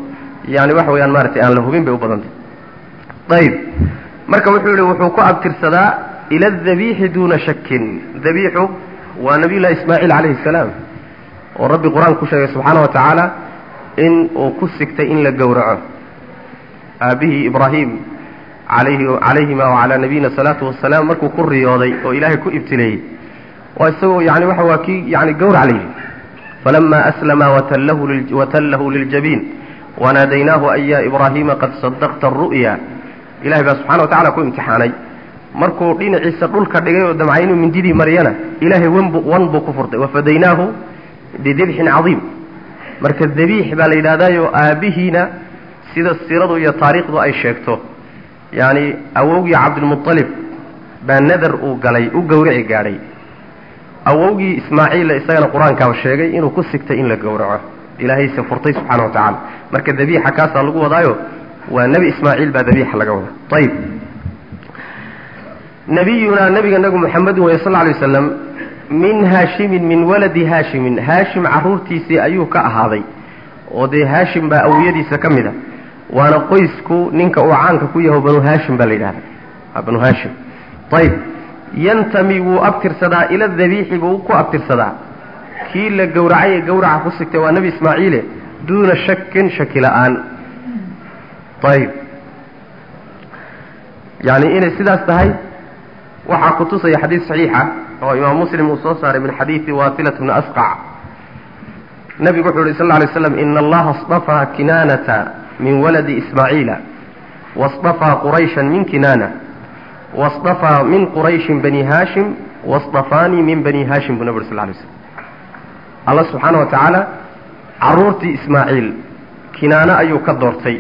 [SPEAKER 2] yani waxa weeyaan maaratay aan la hubin bay u badantay ayib marka wuxuu yihi wuxuu ku abtirsadaa ila adabiixi duuna shakin dabiixu waa nabiy llahi ismaaciil calayhi salaam oo rabbi qur-aan ku sheegay subxaana wa tacaala in uu ku sigtay in la gowraco aabihii ibraahim alayhi calayhima wacalaa nabiyina salaatu wasalaam markuu ku riyooday oo ilaahay ku ibtileeyey waa isagoo yani waxa waa kii yani gowrac la yidhi falama aslama watallahu liljabiin wanaadaynaahu an ya ibraahiima qad sadaqta aru'ya ilahay baa subxana wa tacala ku imtixaanay markuu dhinaciisa dhulka dhigay oo damcay inuu mindidii mariyana ilaahay wanbu wan buu ku furtay wafadaynaahu bidibxin cadiim marka dabiix baa la yidhahdaayo aabbihiina sida siiradu iyo taariikhdu ay sheegto yacni awowgii cabdilmualib baa nadar uu galay u gowraci gaadhay awowgii ismaaciilla isagana qur-aankaaba sheegay inuu ku sigtay in la gowraco ilaahayse furtay subxaana wa tacaala marka dabiixa kaasaa lagu wadaayo waa nebi ismaaciil baa dabiixa laga wadaa ayib nabiyunaa nabiga nagu muxamedin wey sal lay waslam min haashimin min waladi haashimin haashim carruurtiisii ayuu ka ahaaday oo dee haashim baa awiyadiisa ka mid a waana qoysku ninka uu caanka ku yaho banu haashim baa la yidhahda waa banu haashim ayib yantami wuu abtirsadaa ila dabiixi buu ku abtirsadaa kii la gowracay ee gowraca ku sigtay waa nebi ismaaciile duuna shakin shaki la-aan ayib yani inay sidaas tahay waxaa kutusaya xadiis saxiixa oo imaam muslim uu soo saaray min xadiidi wasilat bni asqac nabigu wuxuu yihi sal lla alay slam ina allaha اصطafaa kinaanata min waladi ismaaciila waاصطafaa qurayshan min kinaana waاصطafaa min qurayshin bani haashim waاصطafaanii min bani haashim buu nabi uri sal lay slam alla subxaana wa tacaala carruurtii ismaaciil kinaano ayuu ka doortay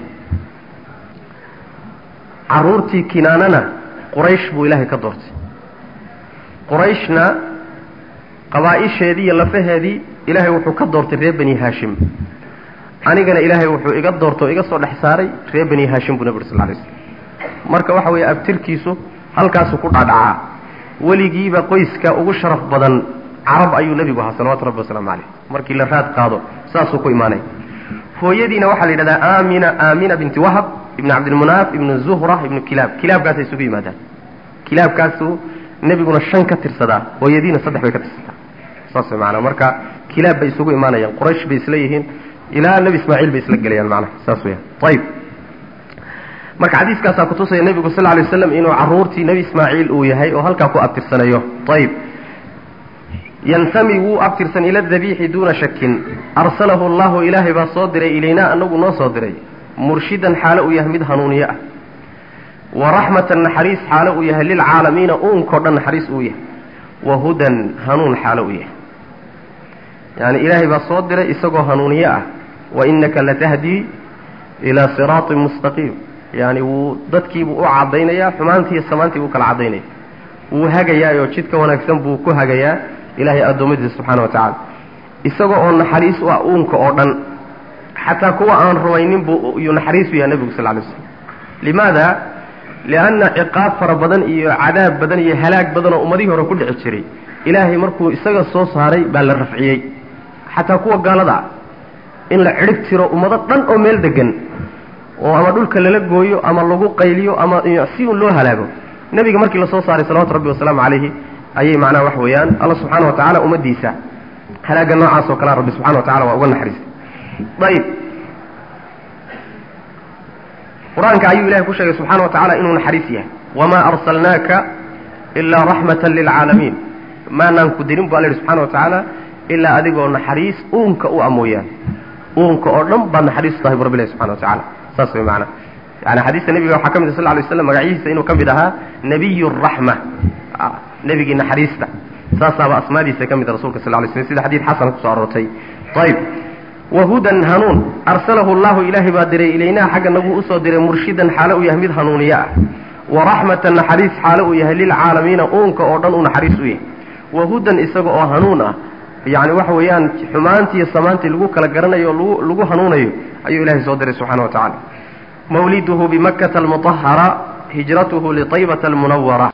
[SPEAKER 2] carruurtii kinaanana quraysh buu ilaahay ka doortay qurayshna qabaa-isheedii iyo lafaheedii ilaahay wuxuu ka doortay reer bani haashim anigana ilaahay wuxuu iga doortay oo iga soo dhex saaray reer bani haashim buu nabi uri sal lay slam marka waxa weeye abtirkiisu halkaasuu ku dhadhacaa weligiiba qoyska ugu sharaf badan carab ayuu nebigu ahaa salawatu rabbi wasalaamu caleyh markii la raad qaado saasuu ku imaanay hooyadiina waxaa la yidhahdaa aamina aamina binti wahab ibn cabdilmunaaf ibnu zuhra ibnu kilaab kilaabkaasay isugu yimaadaan kilaabkaasuu nebiguna shan ka tirsadaa hooyadiina saddex bay ka tirsataa saas way maanaa marka kilaab bay isugu imaanayaan quraysh bay isla yihiin ilaa nebi ismaaciil bay isla gelayaan macnaha saas weya ayib marka xadiiskaasaa kutusaya nebigu sal lla lay waslam inuu carruurtii nebi ismaaciil uu yahay oo halkaa ku abtirsanayo ayib yantami wuu abtirsan ila dabiixi duuna shakin arsalahu allahu ilaahay baa soo diray ilaynaa anagu noo soo diray murshidan xaalo uu yahay mid hanuuniye ah wa raxmatan naxariis xaalo uu yahay lilcaalamiina uunkao dhan naxariis uu yahay wa hudan hanuun xaalo uu yahay yani ilaahay baa soo diray isagoo hanuuniye ah wa inaka latahdii ilaa siraatin mustaqiim yani wuu dadkiibuu u cadaynayaa xumaantii iyo samaantii buu kala cadaynaya wuu hagayaayoo jidka wanaagsan buu ku hagayaa ilaahay addoommadiisa subxaana wa tacaala isaga oo naxariis u ah uunka oo dhan xataa kuwa aan rumaynin buu yuu naxariis u yahay nebigu sal lay slam limaada lianna ciqaab fara badan iyo cadaab badan iyo halaag badan oo ummadihii hore ku dhici jiray ilaahay markuu isaga soo saaray baa la rafciyey xataa kuwa gaalada ah in la cidhib tiro ummado dhan oo meel degan oo ama dhulka lala gooyo ama lagu qayliyo ama si un loo halaago nebiga markii lasoo saaray salawatu rabbi wasalaamu calayhi ayay macnaha wax weeyaan alla subxaana wa tacala ummaddiisa halaaga noocaas oo kalea rabbi subxana wa tacala waa uga naxariistay ayib qur-aanka ayuu ilahay ku sheegay subxana wa tacala inuu naxariis yahay wamaa arsalnaaka ilaa raxmatan lilcaalamiin maanaan ku dirin bu alla yihi subxana wa tacaala ilaa adigoo naxariis uunka u amooyaan uunka oo dhan baad naxariis tahay bu rabbi ilahi subxana wa tacala saas way macana yani xadiista nebiga waxaa ka mid ah sal lay slam magacihiisa inuu ka mid ahaa nebiy raxma nebigii naxariista saasaaba asmaadiisa ka mid rasulka sal lay slm sida xadiid xasana kusoo aroortay ayib wahudan hanuun arsalahu llahu ilaahay baa diray ilaynaa xagga nagu usoo diray murshidan xaalo uu yahay mid hanuuniye ah wa raxmatan naxariis xaalo uu yahay lilcaalamiina uunka oo dhan uu naxariis u yahay wahudan isaga oo hanuun ah yani waxa weeyaan xumaantii iyo samaantii lagu kala garanayo o lagu hanuunayo ayuu ilahay soo diray subxana wa tacala mawliduhu bimakkata almuطahara hijratuhu liطaybata almunawara